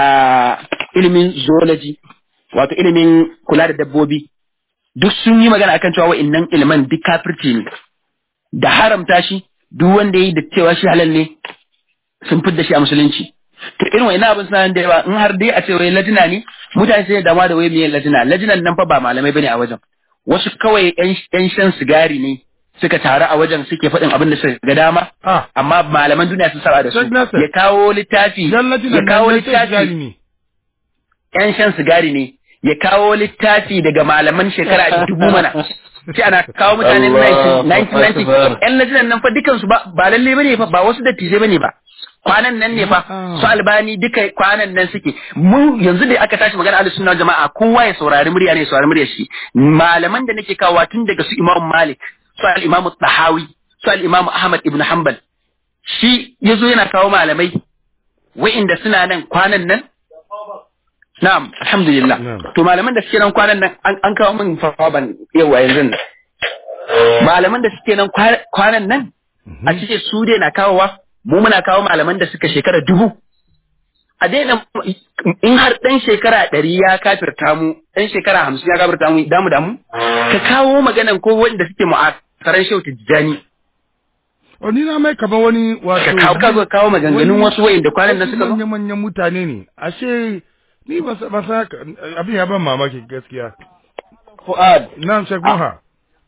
C: ilimin zoology wato ilimin kula da dabbobi duk sun yi magana akan cewa wa'annan iliman duk kafirci ne da haramta shi duk wanda yi da cewa shi halal ne sun fidda shi a musulunci to irin wa'annan abin suna da yawa in har dai a ce wai lajina ne mutane sai dama da wai miyan lajina lajinan nan fa ba malamai bane a wajen wasu kawai yan shan sigari ne suka taru a wajen suke faɗin abin da suka ga dama amma malaman duniya sun saba da su ya kawo littafi ya kawo littafi yan shan sigari ne ya kawo littafi daga malaman shekara dubu mana ce ana kawo mutanen 1990 yan lajinan nan fa dukansu ba ba lalle bane fa ba wasu dattijai bane ba kwanan nan ne fa su albani duka kwanan nan suke mu yanzu da aka tashi magana ahlus sunna jama'a kowa ya saurari murya ne ya saurari murya shi malaman da nake kawo tun daga su imam malik su al-imam tahawi su al-imam ahmad ibn hanbal shi yazo yana kawo malamai wa'inda suna nan kwanan nan na'am alhamdulillah to malaman da suke nan kwanan nan an kawo min fawaban yawa yanzu nan malaman da suke nan kwanan nan a cikin su dai na kawowa mu muna kawo malaman da suka shekara dubu a daina in har ɗan shekara ɗari ya kafirta mu ɗan shekara hamsin ya kafirta mu damu damu ka kawo maganan ko wanda suke mu'asaran shehu tijjani
B: O ni na mai kamar wani wato
C: ka kawo kawo kawo maganganun wasu wayin da kwanan nan suka zo
B: manyan manyan mutane ne ashe ni ba sa ba sa abin ya ban mamaki gaskiya
A: Fuad
B: na'am Sheikh Muha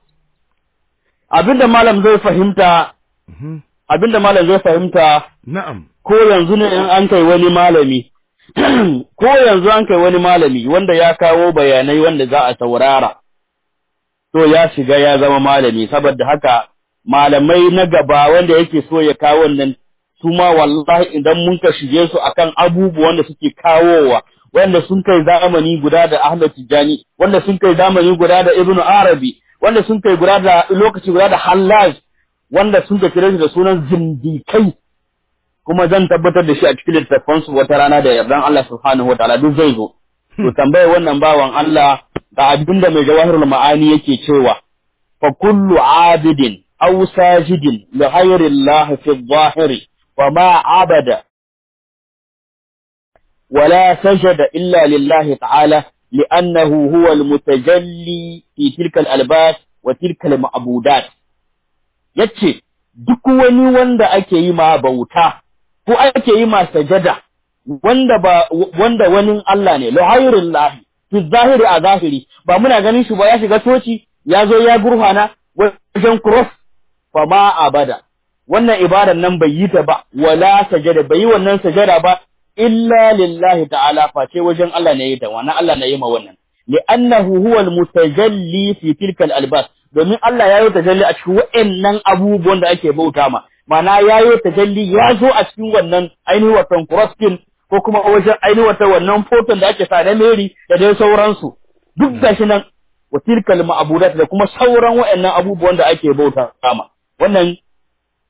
A: abinda malam zai fahimta abinda malam zai fahimta
B: na'am
A: ko yanzu ne in an kai wani malami ko yanzu an kai wani malami wanda ya kawo bayanai wanda za a saurara to ya shiga ya zama malami saboda haka malamai na gaba wanda yake so ya kawo nan su ma wallahi idan mun ka shige su akan abubuwan da suke kawowa wanda sun kai zamani guda da Ahmad Tijani wanda sun kai zamani guda da Ibn Arabi wanda sun kai guda da lokaci guda da Hallaj wanda sun ka kira shi da sunan zindikai kuma zan tabbatar da shi a cikin littattafan su wata rana da yardan Allah subhanahu wataala duk zai zo to tambaye wannan bawan Allah da abinda mai jawahirul ma'ani yake cewa fa kullu abidin aw sajidin li ghayri Allah fi adh-dhahiri wa ma abada ولا سجد إلا لله تعالى لأنه هو المتجلي في تلك الألباس وتلك المعبودات yace duk wani wanda ake yi ma bauta ko ake yi ma sajada wanda ba wanda wani Allah ne lahayrul lahi fi zahiri a zahiri ba muna ganin shi ba ya shiga toci ya zo ya gurfana wajen cross fa ma abada wannan ibadan nan bai yi ta ba wala sajada bai yi wannan sajada ba illa lillahi ta'ala face wajen Allah ne ya ta wannan Allah ne ya ma wannan li'annahu huwa al-mutajalli fi tilka al-albas domin Allah ya yi tajalli a cikin wa'annan abubuwan da ake bauta ma mana ya yi tajalli ya zo a cikin wannan ainihin watan crosskin ko kuma wajen ainihin wata wannan foton da ake sa na Mary da dai sauransu duk gashi nan wa tilka al-ma'budat da kuma sauran wa'annan abubuwan da ake bauta ma wannan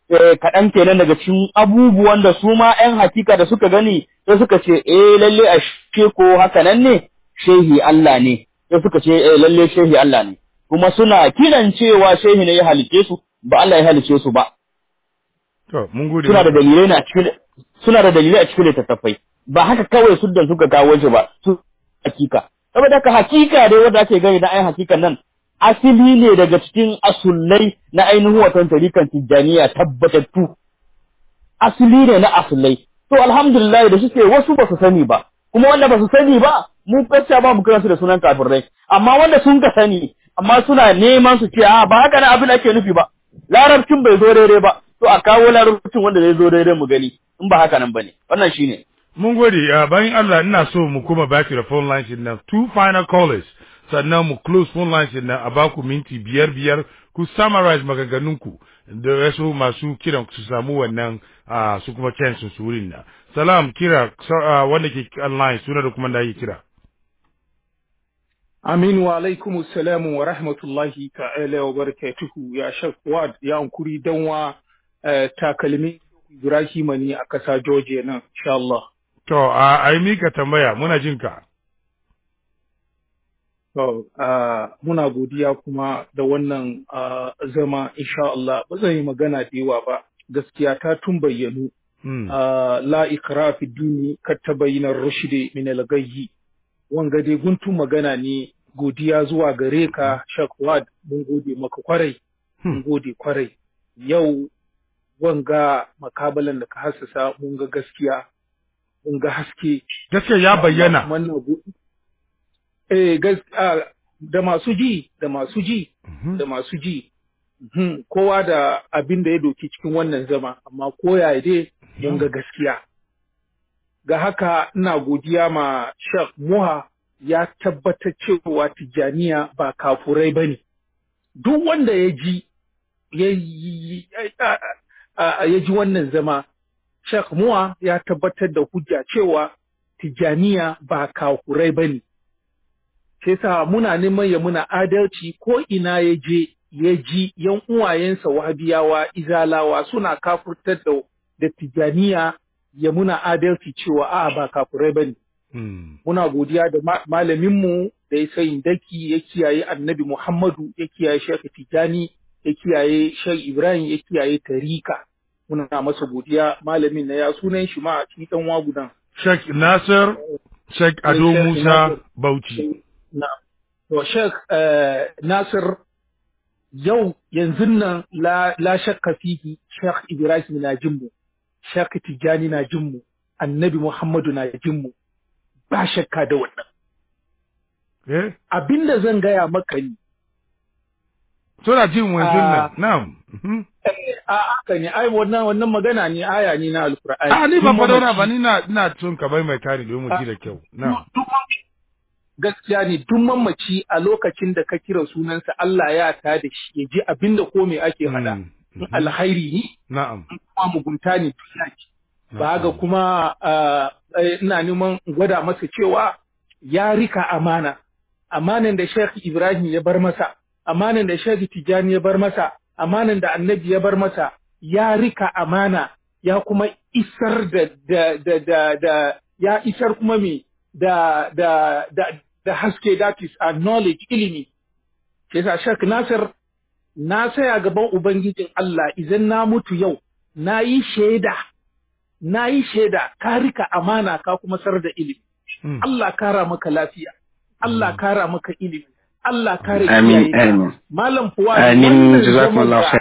A: kaɗan kenan daga cikin abubuwan da su ma ‘yan hakika da suka gani sai suka ce eh lalle a she ko haka nan ne shehi Allah ne sai suka ce eh lalle shehi Allah ne kuma suna kiran cewa shehi ne ya halice su ba Allah ya halice su ba
B: to mun gode
A: suna da dalilai na cikin suna da dalilai a cikin littattafai ba haka kawai suddan suka kawo shi ba su hakika saboda haka hakika dai wanda ake gani na ai hakikan nan asili ne daga cikin asullai na ainihin watan tarikan tijjaniya tabbatattu asili ne na asulai to alhamdulillah da suke wasu ba su sani ba kuma wanda ba su sani ba mu gaskiya ba mu kira su da sunan kafirai amma wanda sun ka sani amma suna neman su ce a ba haka na abin ake nufi ba larabcin bai zo daidai ba to a kawo larabcin wanda zai zo daidai mu gani in ba haka nan bane wannan shine
B: mun gode bayan Allah ina so mu kuma back to the phone lines din nan two final callers sannan mu close phone lines din nan a baku minti biyar biyar ku summarize maganganunku da wasu masu kiran su samu wannan su kuma chance su wurin nan salam kira wanda ke online suna da kuma da yi kira
K: Amin wa alaikum salam wa rahmatullahi ta'ala wa barakatuhu ya shakwad ya ankuri danwa takalmi Ibrahim ne a kasa Georgia nan insha Allah
B: To, a yi mika tambaya, muna jin ka.
K: To, muna godiya kuma da wannan zama, insha Allah, ba zan yi magana da yawa ba, gaskiya ta tun bayyanu. La ikra fi dini kar ta bayyanar rushide min al-gayyi. Wanga dai guntun magana ne godiya zuwa gare ka Shakwad mun gode maka kwarai. Mun gode kwarai. Yau wanga makabalan da ka hassasa mun ga gaskiya mun ga haske.
B: Gaskiya ya bayyana.
K: Eh, da masu ji, da masu ji, da masu ji. Kowa da abin da ya doki cikin wannan zama, amma koya dai mun ga gaskiya. Ga haka ina godiya ma Sheikh Muha ya tabbatar cewa Tijjaniya ba kafurai ba ne. Duk wanda ya ji, ya ji wannan zama, Sheikh Muwa ya tabbatar da hujja cewa Tijjaniya ba kafurai ba ne. Sai sa muna neman ya muna adalci ko ina ya je ya ji yan uwayensa wahabiyawa izalawa suna kafurtar da, da Tijjaniya ya muna adalci cewa a ba kafurai ba ne. Muna godiya da malaminmu da ya sayin daki ya kiyaye annabi Muhammadu ya kiyaye Sheikh Tijjani ya kiyaye Sheikh Ibrahim ya kiyaye Tarika. muna masa godiya malamin na ya sunan shi ma a cikin dan wagudan.
B: Sheikh Nasir Sheikh Ado Musa Bauchi.
K: Na. To Sheikh Nasir yau yanzu nan la, la shakka fihi Sheikh Ibrahim na jinmu, Sheikh Tijjani na jinmu, Annabi Muhammadu na jinmu. Ba shakka da wannan.
B: Eh?
K: Abinda zan gaya maka ni.
B: Suna jin wanzu nan. Na'am.
K: a haka ne ai wannan wannan magana ne aya ne na alqur'ani
B: a ni ba fadona ba ni na ina tun ka bai mai kare domin mu ji da kyau na
K: gaskiya ne duk mamaci a lokacin da ka kira sunansa Allah ya ta da shi ya ji abinda ko me ake faɗa alhairi ne
B: na'am
K: kuma mugunta ne ba ga kuma ina neman gwada masa cewa ya rika amana amanan da Sheikh Ibrahim ya bar masa amanan da Sheikh Tijani ya bar masa amanan da annabi ya bar masa ya rika amana ya kuma isar da da da da, da ya isar kuma me da da da da haske that is a knowledge ilimi sai sa Sheikh Nasir na saya gaban ubangijin Allah idan na mutu yau na yi shaida na yi shaida ka rika amana ka kuma sar da ilimi Allah kara maka lafiya Allah kara maka ilimi Allah kare
C: Amin, amin.
K: Malam Fuwa
C: Amin, jazakumullahu